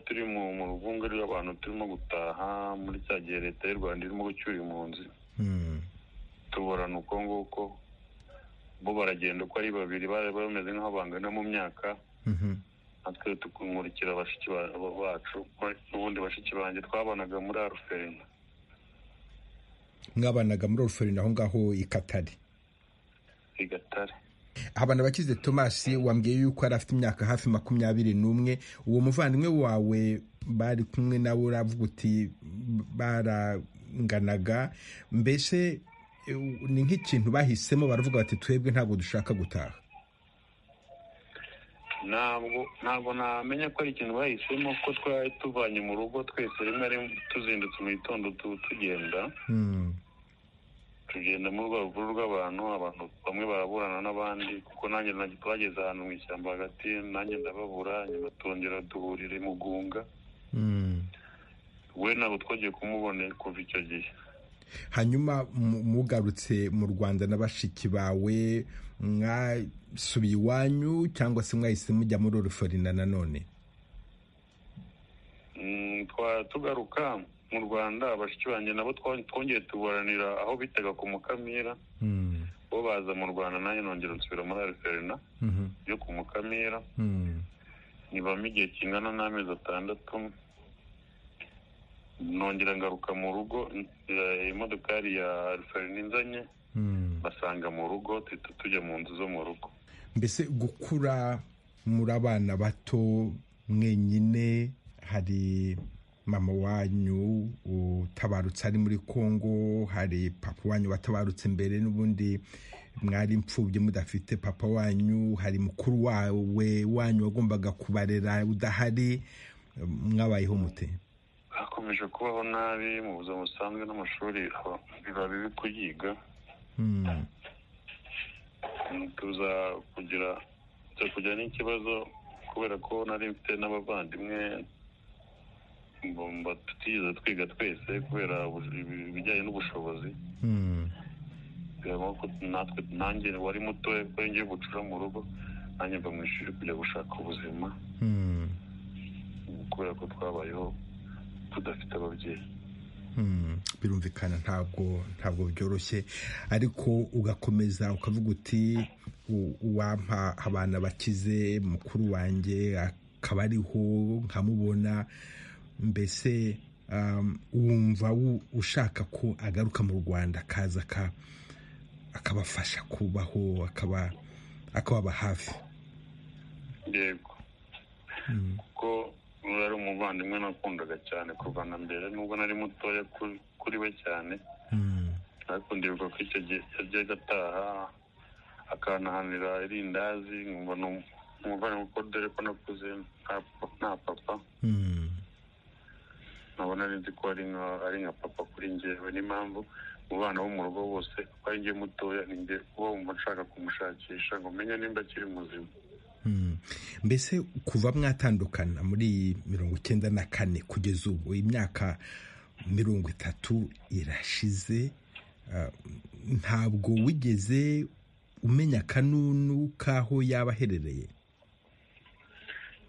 turi mu ruvunge rw'abantu turimo gutaha muri cya gihe leta y'u rwanda irimo gucyura impunzi tuburana uko nguko bo baragenda uko ari babiri bari bameze nk'aho bangana mu myaka natwe tukumurikira bashiki bacu n'ubundi bashiki banjye twabanaga muri aruferina mwabanaga muri aruferina aho ngaho i katari i gatare abana bakize tomasi wambwiye yuko yari afite imyaka hafi makumyabiri n'umwe uwo muvandimwe wawe bari kumwe nawe uravuga uti baranganaga mbese ni nk'ikintu bahisemo baravuga bati twebwe ntabwo dushaka gutaha ntabwo ntabwo namenya ko ari ikintu bahisemo ko twari tuvanye mu rugo twese rimwe tuzindutse mu gitondo tugenda tugenda muri urwo rupfu rw'abantu abantu bamwe baraburana n'abandi kuko nanjye twageze ahantu mu ishyamba hagati nanjye ndababura nyuma tongera duhurire mu gunga we ntabwo twongeye kumubonera kuva icyo gihe hanyuma mugarutse mu rwanda na bashiki bawe mwasubiye iwanyu cyangwa se mwahise mujya muri uruferina nanone tugaruka mu rwanda bashiki banjye nabo twongeye tuburanira aho bitaga ku mukamira bo baza mu rwanda nanjye nongera nsubira muri ariferina yo ku mukamira nibamo igihe kingana n'amezi atandatu nongera ngaruka mu rugo eh, imodokari ya alfarine inzanye basanga mu rugo duhita tujya mu nzu zo mu rugo mbese gukura muri abana bato mwenyine hari mama wanyu utabarutse ari muri kongo hari papa wanyu watabarutse mbere n'ubundi mwari imfubyi mudafite papa wanyu hari mukuru wawe wanyu wagombaga kubarera udahari mwabayeho mute hakomeje kubaho nabi mu buzima busanzwe n'amashuri aba- biba bibi kuyiga Hmm. tuza kugira tuza kugira n'ikibazo kubera ko nari mfite n'abavandimwe mbumba tutigeze twiga twese kubera ubu- ibi- ibijyanye n'ubushobozi birabona ko natwe nanjye wari mutoya kuko ngiye gucura mu rugo nanjye mva mu ishuri kujya gushaka ubuzima kubera ko twabayeho tudafite ababyeyi Hmm, birumvikana ntabwo ntabwo byoroshye ariko ugakomeza ukavuga uti "U- uwampa abana bakize mukuru wanjye akaba ariho nkamubona mbese um, wumva wu- ushaka ko agaruka mu rwanda akaza aka- akabafasha kubaho akaba akababa hafi yego kuko yari umuvandimwe nakundaga cyane kuva na mbere nubwo nari mutoya kuri- kuri we cyane ariko ndibuka ko icyo gihe yajyaga ataha akantahanira irindazi nkumva ni um- umuvandimwe kuko dore ko nakuze nta nta papa nkabona nzi ko ari nka ari nka papa kuri njyewe n'impamvu mu bana bo mu rugo bose ko ari njye mutoya ni njye uba wumva nshaka kumushakisha ngo menye nimba akiri muzima mbese kuva mwatandukana muri mirongo icyenda na kane kugeza ubu imyaka mirongo itatu irashize ah, ntabwo wigeze umenya akanunu k'aho yaba aherereye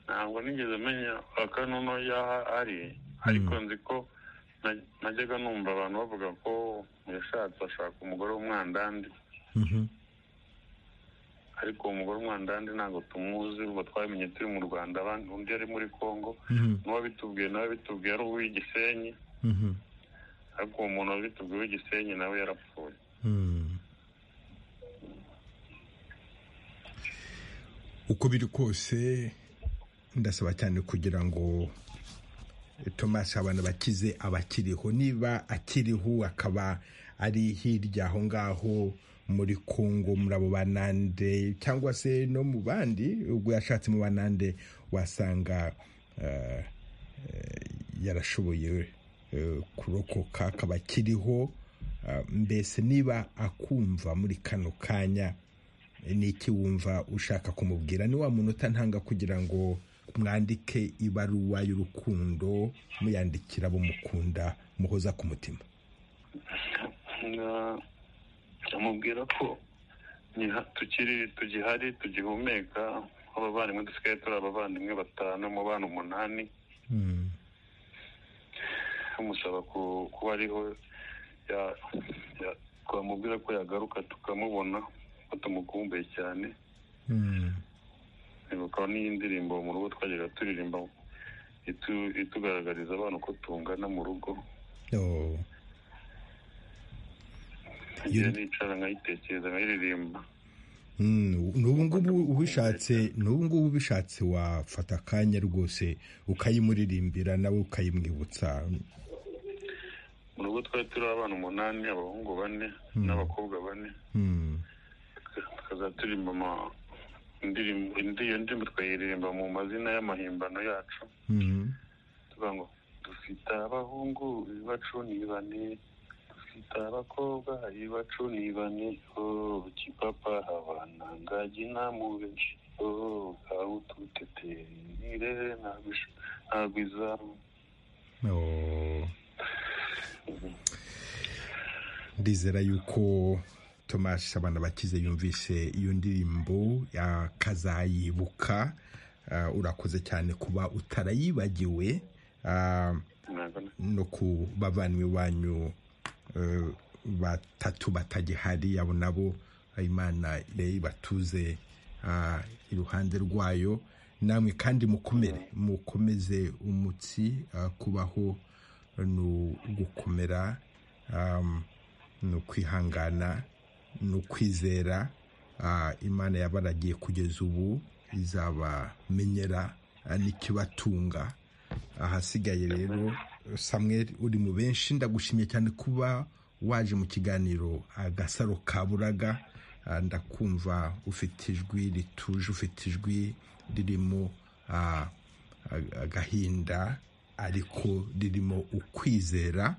ntabwo nigeze menya akanono yaho ari ariko nzi ko na- najyaga numva abantu bavuga ko yashatse ashaka umugore w'umwandandi ariko uwo mugore w'umwandandi ntabwo tumuzi ubwo twamenye turi mu rwanda abandi undi yari muri congo n'uwabitubwiye nawe bitubwiye ari uw'igisenyi ariko uwo muntu wabitubwiye w'igisenyi nawe yarapfuye uko biri kose ndasaba cyane kugira ngo tomasi abantu bakize abakiriho niba akiriho akaba ari hirya aho ngaho muri kongo muri abo banande cyangwa se no mu bandi ubwo yashatse mu banande wasanga eh, eh, yarashoboye eh, kurokoka akaba akiriho eh, mbese niba akumva muri kano kanya ni iki wumva ushaka kumubwira ni wa munota ntanga kugira ngo mwandike ibaruwa y'urukundo muyandikira abo mukunda muhoza ku mutima Na- amubwira ko niha- tukiri tugihari tugihumeka abavandimwe dusigaye turi abavandimwe batanu mu bana umunani amusaba ku- kuba ariho ya- ya- twamubwira ko yagaruka tukamubona ko tumukumbuye cyane ibuka n'iyi ndirimbo mu rugo twajyaga turirimba itu- itugaragariza abana uko tungana mu rugo Oh. igihe nicara nkayitekereza nkayiririmba Mm, n'ubu ngubu ubishatse n'ubu ngubu ubishatse wafata akanya rwose ukayimuririmbira nawe ukayimwibutsa mu rugo twari turi abana umunani abahungu bane n'abakobwa bane Mm, tukazajya turirimba ama- indirimbo indi- iyo ndirimbo twayiririmba mu mazina y'amahimbano yacu mm, tuvuga ngo dufite abahungu ibacu ni bane dufite abakobwa ibacu ni bane oh kipapa abana ngagi namubenshi oh awututeterire ntabwo izamu oh. ndizera yuko tomasi abantu bakize yumvise iyo ndirimbo akazayibuka Ah, urakoze cyane kuba utarayibagiwe Ah, no ku bavandimwe banyu eh, batatu batagihari abo nabo imana ire ibatuze ah, iruhande rwayo namwe kandi mukomere mukomeze umutsi ah, kubaho ni ugukomera ni ukwihangana ni ukwizera imana yabaragiye kugeza ubu izabamenyera n'ikibatunga ahasigaye rero samweri uri mu benshi ndagushimye cyane kuba waje mu kiganiro agasaro kaburaga ndakumva ufite ijwi rituje ufite ijwi ririmo agahinda ariko ririmo ukwizera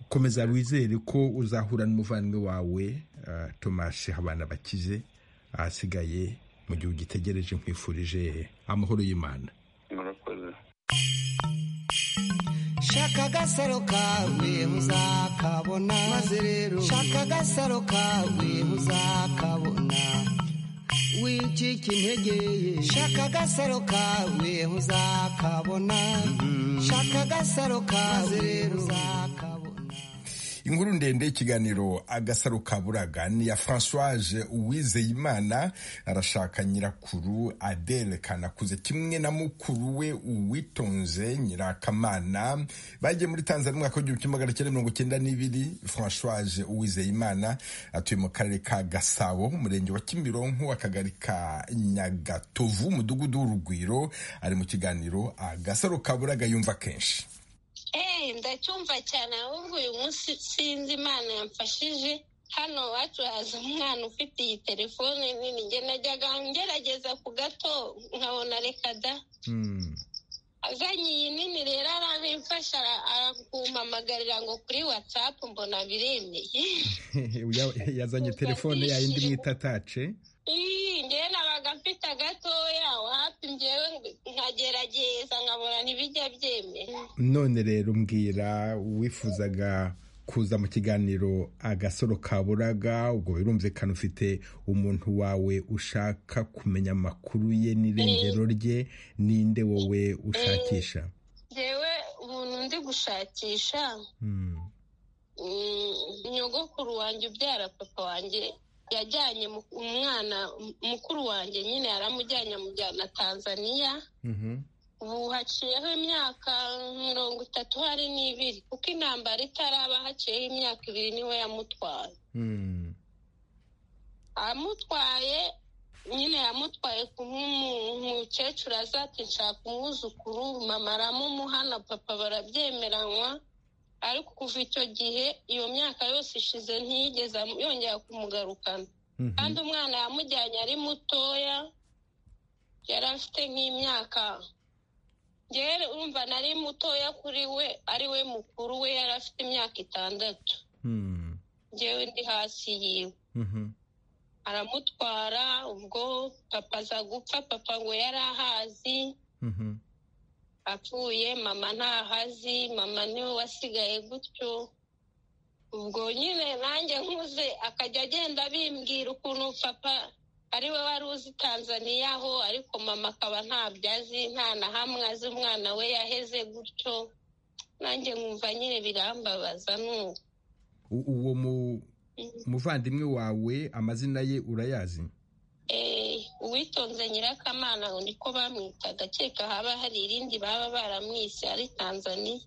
komeza wizere ko uzahura n'umuvandimwe wawe tomashe abana bakize ahasigaye mu gihe ugitegereje nkwifurije amahoro y'imana shaka agasaro kawe muzakabona maze rero shaka agasaro kawe muzakabona wicika integeye shaka agasaro kawe muzakabona shaka agasaro kawe rero muzakabona inkuru ndende y'ikiganiro agasaro ka buraga ni iya francoise uwizeyimana arashaka nyirakuru adele kanakuze kimwe na mukuru we uwitonze nyirakamana bagiye muri tanzania umwaka w'igihumbi kimwe magana cyenda mirongo icyenda n'ibiri francoise uwizeyimana atuye mu karere ka gasabo umurenge wa kimironko akagari ka nyagatovu umudugudu w'urugwiro ari mu kiganiro agasaro ka buraga yumva kenshi eee ndacyumva cyane ahubwo uyu munsi sinzi imana yamfashije hano iwacu haza umwana ufite iyi telefone nini njye najyaga ngerageza ku gato nkabona reka da azanye iyi nini rero aramfasha arakumpamagarira ngo kuri watsapu mbona biremeye yazanye telefone yayindi mwita tace ngewe nabaga mfite agatoya wapi ngewe nkagerageza nkabona ntibijya byemera none rero mbwira wifuzaga kuza mu kiganiro agasoro kaburaga ubwo birumvikana ufite umuntu wawe ushaka kumenya amakuru ye n'irengero rye ninde wowe ushakisha ngewe umuntu ndi gushakisha nyogokuru wanjye ubyara papa wanjye yajyanye umwana mukuru wanjye nyine yaramujyanye amujyana tanzania ubu haciyeho imyaka mirongo itatu hari n'ibiri kuko intambara itaraba haciyeho imyaka ibiri niwe yamutwaye amutwaye nyine yamutwaye ku mukecuru azati nshaka umwuzukuru mama aramumuhana papa barabyemeranywa ariko kuva icyo gihe iyo myaka yose ishize ntiyigeze yongera kumugarukana kandi umwana yamujyanye ari mutoya yari afite nk'imyaka rero urumva nari mutoya kuri we ari we mukuru we yari afite imyaka itandatu ngewe ndi hasi yiwe aramutwara ubwo papa aza gupfa papa ngo yari ahazi apfuye mama ntahazi mama niwe wasigaye gutyo ubwo nyine nanjye nkuze akajya agenda bimbwira ukuntu papa ariwe wari uzi tanzaniya ho ariko mama akaba ntabyo azi nta na hamwe azi umwana we yaheze gutyo nanjye nkumva nyine birambabaza nuko uwo muvandimwe wawe amazina ye urayazi uwitonze nyirakamana niko bamwitaga keka haba hari irindi baba baramwise ari tanzaniya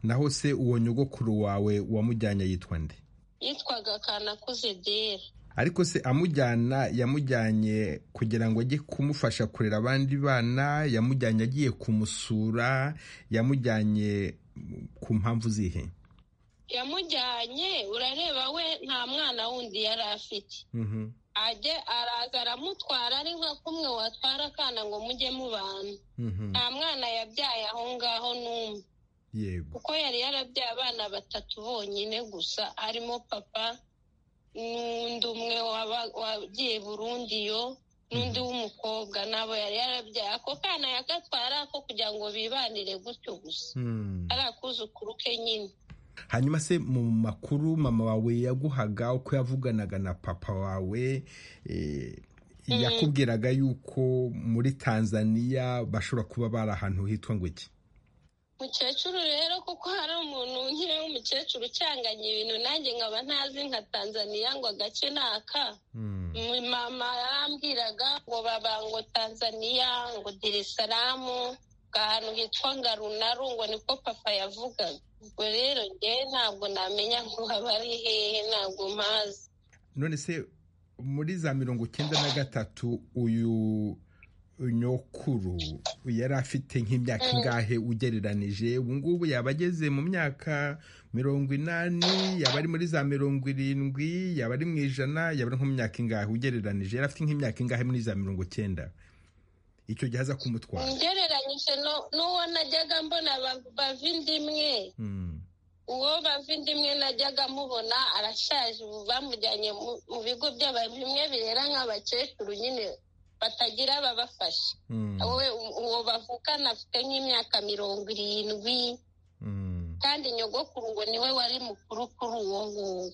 naho se uwo nyogokuru wawe wamujyanye yitwa nde yitwaga kanakuze dera ariko se amujyana yamujyanye kugira ngo ajye kumufasha kurera abandi bana yamujyanye agiye kumusura yamujyanye ku mpamvu zihe yamujyanye urareba we nta mwana wundi yari afite ajye araza aramutwara ari nka kumwe watwara akana ngo mujye mubana nta mwana yabyaye aho ngaho n'umwe kuko yari yarabyaye abana batatu bonyine gusa harimo papa n'undi umwe wagiye Burundi yo n'undi w'umukobwa nabo yari yarabyaye ako kana yagatwara ako kugira ngo bibanire gutyo gusa ari akuzukuru ke nyine hanyuma se mu makuru mama wawe yaguhaga uko yavuganaga na papa wawe yakubwiraga yuko muri tanzania bashobora kuba bari ahantu hitwa ngo iki mukecuru rero kuko hari umuntu nk'iyo w'umukecuru ucanganya ibintu nanjye nkaba ntazi nka tanzania ngo agace ni aka mama yarambwiraga ngo baba ngo tanzania ngo dirisaramu ahantu hitwa ngarunarungo niko papa yavugaga ubwo rero ngewe ntabwo namenya ngo haba ari hehe ntabwo mpazi none se muri za mirongo icyenda na gatatu uyu nyokuru yari afite nk'imyaka ingahe ugereranije ubu ngubu yaba ageze mu myaka mirongo inani yaba ari muri za mirongo irindwi yaba ari mu ijana yaba ari nko mu myaka ingahe ugereranije yari afite nk'imyaka ingahe muri za mirongo icyenda icyo gihe aza kumutwara ngereranyije n'uwo najyaga mbona bavindimwe uwo bavindimwe najyaga mubona arashaje ubu bamujyanye mu bigo by'abavimwe birera nk'abakecuru nyine batagira ababafasha wowe uwo bavukana afite nk'imyaka mirongo irindwi kandi nyogokuru ngo niwe wari mukuru kuri uwo nguwo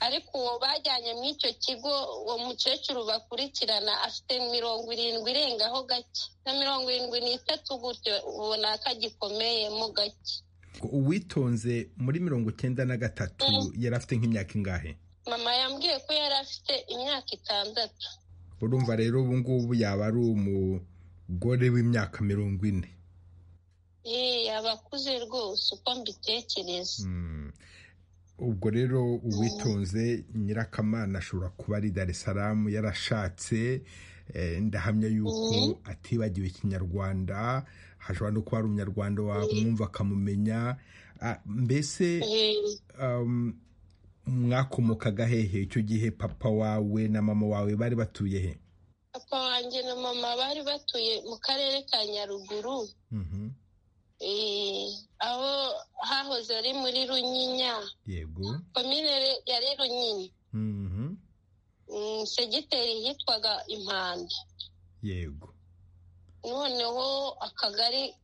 ariko uwo bajyanye muri icyo kigo uwo mukecuru bakurikirana afite mirongo irindwi irengaho gake na mirongo irindwi n'itatu gutyo ubona ko agikomeyemo gake uwitonze muri mirongo icyenda na gatatu yari afite nk'imyaka ingahe mama yambwiye ko yari afite imyaka itandatu urumva rero ubu ngubu yaba ari umugore w'imyaka mirongo ine yeee abakuze rwose uko mbitekereza ubwo rero uwitonze nyirakamana ashobora kuba ari dar es salaam yarashatse ndahamya yuko atibagiwe ikinyarwanda hashobora no kuba ari umunyarwanda wamwumva akamumenya mbese mwakomokaga hehe icyo gihe papa wawe na mama wawe bari batuye he papa wanjye na mama bari batuye mu karere ka nyaruguru aho hahoze ari muri runyinya yego komine yari runyinya segiteri hitwaga impanda yego noneho akagari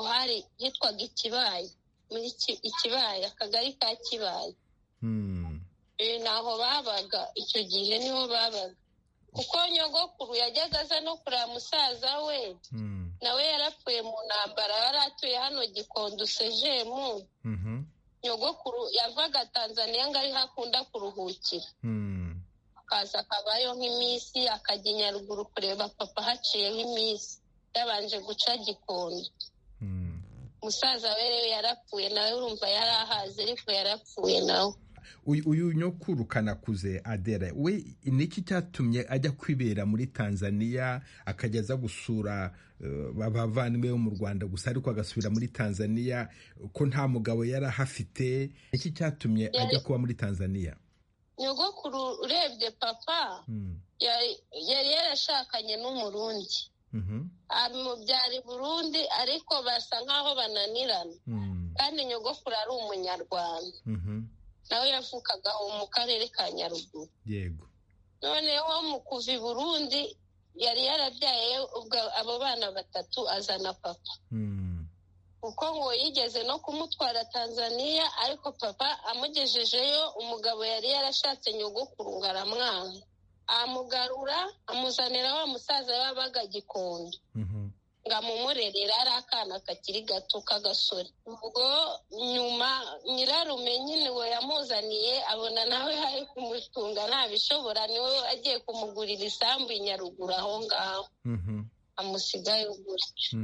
hari hitwaga ikibaye muri ikibaye akagari ka kibaye ntaho babaga icyo gihe niho babaga kuko nyogokuru yajyaga aza no kureba musaza we nawe yarapfuye mu ntambara yari atuye hano gikondo sejemu nyogokuru yavaga tanzaniya ngo ariho akunda kuruhukira akaza akabayo nk'iminsi akajya i nyaruguru kureba papa haciyeho iminsi yabanje guca gikondo musaza we rero yarapfuye nawe urumva yari ahazi ariko yarapfuye nawe uyu nyokuru kanakuze adera we niki cyatumye ajya kwibera muri tanzaniya akajya aza gusura abavandimwe bo mu rwanda gusa ariko agasubira muri tanzaniya ko nta mugabo yari ahafite niki cyatumye ajya kuba muri tanzaniya nyogokuru urebye papa yari yarashakanye n'umurundi amubyara burundi ariko basa nk'aho bananirana kandi nyogokuru ari umunyarwanda nawe yavukaga aho mu karere ka nyaruguru yego noneho mu kuva i burundi yari yarabyaye abo bana batatu azana papa kuko ngo yigeze no kumutwara tanzaniya ariko papa amugejejeyo umugabo yari yarashatse nyogokuru ngo aramwanga amugarura amuzanira wa musaza wabaga gikondo ngo amumurerere ari akana kakiri gato k'agasore ubwo nyuma nyirarume nyine uwo yamuzaniye abona nawe hari kumutunga ntabishobora niwe agiye kumugurira isambu i nyaruguru aho ngaho amusigaye gutyo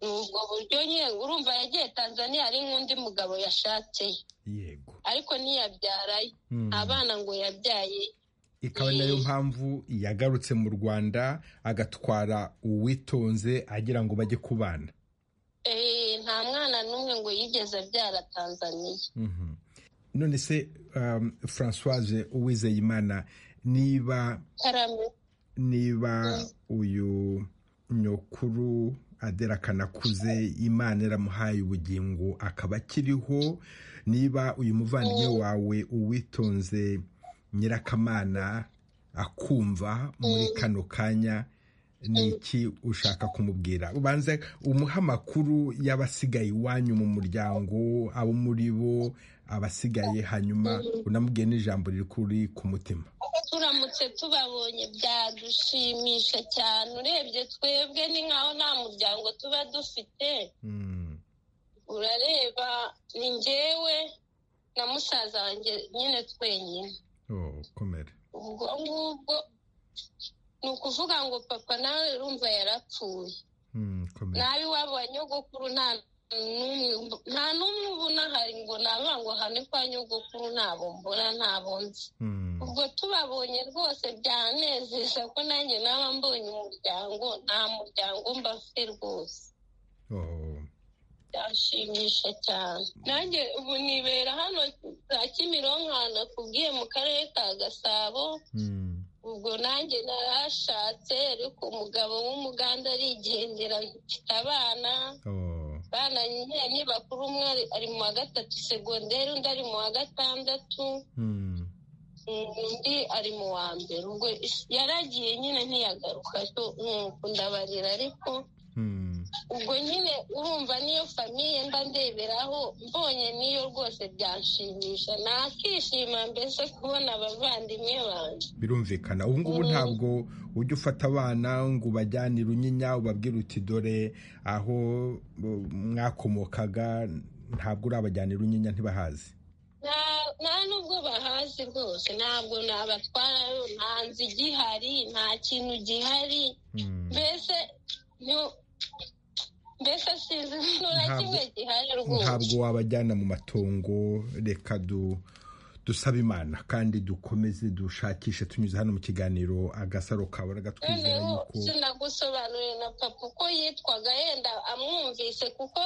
ni ubwo buryo nyine urumva yagiye tanzaniya hari nk'undi mugabo yashatseyo ariko ntiyabyarayo abana ngo yabyaye ikaba nayo mpamvu yagarutse mu rwanda agatwara uwitonze agira ngo bajye kubana nta mwana n'umwe ngo yigeze abyara tanzaniya none se francoise uwizeyimana niba niba uyu nyokuru adera kanakuze imana iramuhaye ubugingo akaba akiriho niba uyu muvandimwe wawe uwitonze nyirakamana akumva muri kano kanya ni iki ushaka kumubwira ubanza umuha amakuru y'abasigaye iwanyu mu muryango abo muri bo abasigaye hanyuma unamubwiye n'ijambo riri ku mutima turamutse tubabonye byadushimisha cyane urebye twebwe ni nkaho nta muryango tuba dufite urareba ni ngewe na musaza wanjye nyine twenyine ubwo ngubwo ni ukuvuga ngo papa nawe urumva yarapfuye bikomeye nabi iwabo wa nyogokuru nta n'umwe nta n'umwe ubona hari ngo naba ngo hane kwa nyogokuru ntabwo mbona ntabwo nzi ubwo tubabonye rwose byanejeje ko nanjye naba mbonye umuryango nta muryango mba mfite rwose byashimisha cyane nanjye ubu nibera hano za kimironko ahantu nakubwiye mu karere ka gasabo ubwo nanjye narashatse ariko umugabo w'umuganda arigendera mfite abana abana nyine ni bakuru umwe ari- ari mu wa gatatu segonderi undi ari mu wa gatandatu undi ari mu wa mbere ubwo is- yaragiye nyine ntiyagaruka cyo nuko ndabarira ariko ubwo nyine urumva niyo famiye mba ndeberaho mbonye niyo rwose byanshimisha nakishima mbese kubona abavandimwe banjye birumvikana ubu ngubu ntabwo ujya ufata abana ngo ubajyane i runyinya ubabwire uti dore aho bo- mwakomokaga ntabwo urabajyana i runyinya ntibahazi Nta- nta nubwo bahazi rwose ntabwo nabatwarayo nta nzu igihari nta kintu gihari mbese nyu- mbese sinzi ibintu na Ntabwo- kimwe gihari rwose ntabwo wabajyana mu matongo reka du dusaba imana kandi dukomeze dushakishe tunyuze hano mu kiganiro agasaro kaburaga twizera noneho yuko sinagusobanurire na papa uko yitwaga yenda amwumvise kuko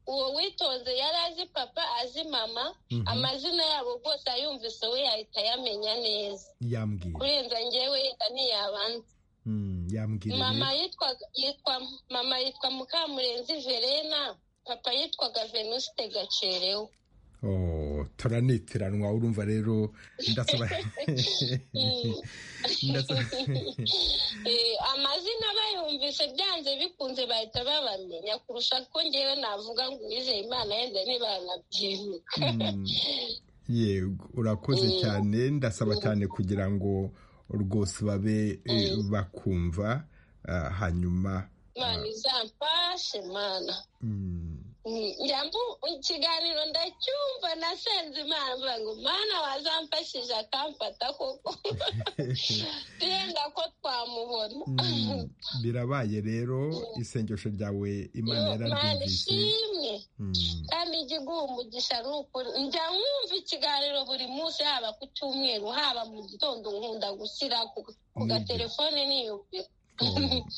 uwo witonze yari azi papa azi mama Mhm. amazina yabo rwose ayumvise we yahita ayamenya neza yambwira kurenza njyewe yenda ntiyabanza Mm, yambwira mama rero. yitwa yitwa mama yitwa mukamurenzi verena papa yitwaga venuste gacerewe Oh, turanitiranwa urumva rero ndasaba ndasaba Eh, amazina bayumvise byanze bikunze bahita babamenya kurusha ko ngewe navuga ngo uwizeye imana yenda ntibanabyibuka yego urakoze Mm. cyane ndasaba cyane kugira ngo rwose babe eh, bakumva ah, hanyuma imana izamfashe mana Mm, njya mbu- ikiganiro ndacyumva nasenze imana mvuga ngo mana wazamfashije akamfata koko yenda ko twamubona Mm, birabaye rero isengesho ryawe imana Mana yararyumvise ishimwe Mm, kandi ijya iguha umugisha ari ukuri njya nkumva ikiganiro buri munsi haba ku cyumweru haba mu gitondo nkunda gushyira ku- ku gatelefone niyumvira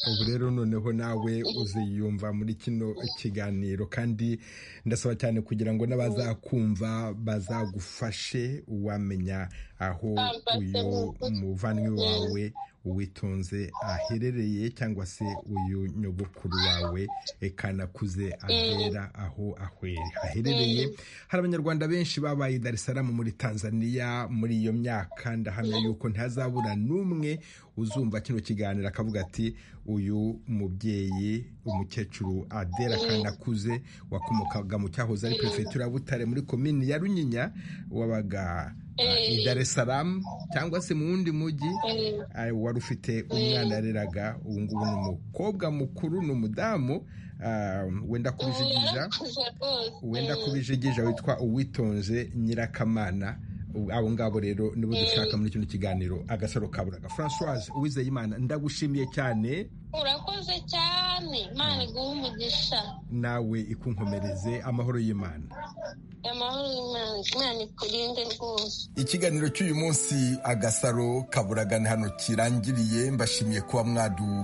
ubu rero noneho nawe uziyumva muri kino kiganiro kandi ndasaba cyane kugira ngo n'abazakumva bazagufashe wamenya aho uyu muvandimwe wawe uwitonze aherereye cyangwa se uyu nyogokuru wawe eh, kanakuze abera aho ahwere haherereye hari abanyarwanda benshi babaye i Dar es Salaam muri Tanzania muri iyo myaka ndahamya yuko ntazabura n'umwe uzumva kino kiganiro akavuga ati uyu mubyeyi umukecuru Adela Kanakuze wakomokaga mu cyahoze ari perefegitura ya Butare muri komini ya Runyinya wabaga ah, i Dar es Salaam cyangwa se mu wundi mujyi ah, wari ufite umwana yareraga ubu ngubu ni umukobwa mukuru ni umudamu ah, wenda kubijigija yarakuze rwose wenda kubijigija witwa uwitonze nyirakamana U- abo ngabo rero nibo dushaka muri kino kiganiro agasaro kaburaga francoise uwizeyimana ndagushimiye cyane urakoze cyane imana iguha umugisha nawe ikunkomereze amahoro y'imana amahoro y'imana imana ikurinde rwose ikiganiro cy'uyu munsi agasaro kaburagana hano kirangiriye mbashimiye kuba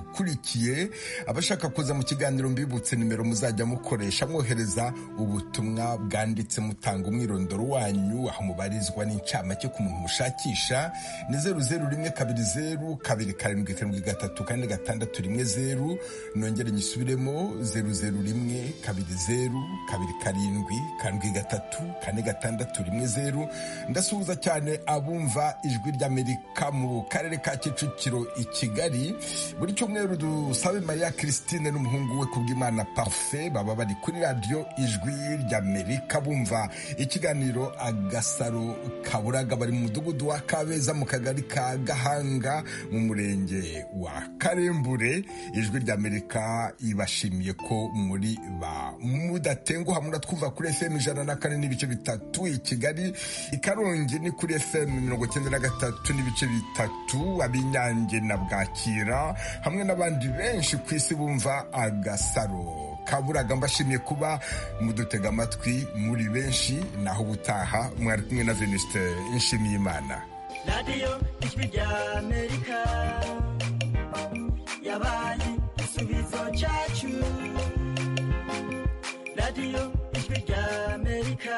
mwadukurikiye abashaka kuza mu kiganiro mbibutse nimero muzajya mukoresha mwohereza ubutumwa bwanditse mutanga umwirondoro wanyu aho mubarizwa n'incamake ku muntu mushakisha ni zeru zeru rimwe kabiri zeru kabiri karindwi karindwi gatatu kane gatandatu rimwe zeru nongere nyisubiremo zeru zeru rimwe kabiri zeru kabiri karindwi karindwi gatatu kane gatandatu rimwe zeru ndasuhuza cyane abumva ijwi ry'amerika mu karere ka kicukiro i kigali buri cyumweru dusabe mariya christine n'umuhungu we kubw'imana parfe baba bari kuri radiyo ijwi ry'amerika bumva ikiganiro agasaro kaburaga bari mu mudugudu wa kabeza mu kagari ka gahanga mu murenge wa karembure ijwi ry'amerika ikaba ibashimiye ko muri ba mudatenguha muratwumva kuri fm ijana na kane n'ibice bitatu i kigali i karongi ni kuri fm mirongo icyenda na gatatu n'ibice bitatu ab'inyange na bwakira hamwe n'abandi benshi ku isi bumva agasaro kaburaga mbashimiye kuba mudutega amatwi muri benshi naho ubutaha mwari kumwe na venuste nshimiyimana radiyo ijwi ry'amerika yabaye igisubizo cyacu radiyo ijwi ry'amerika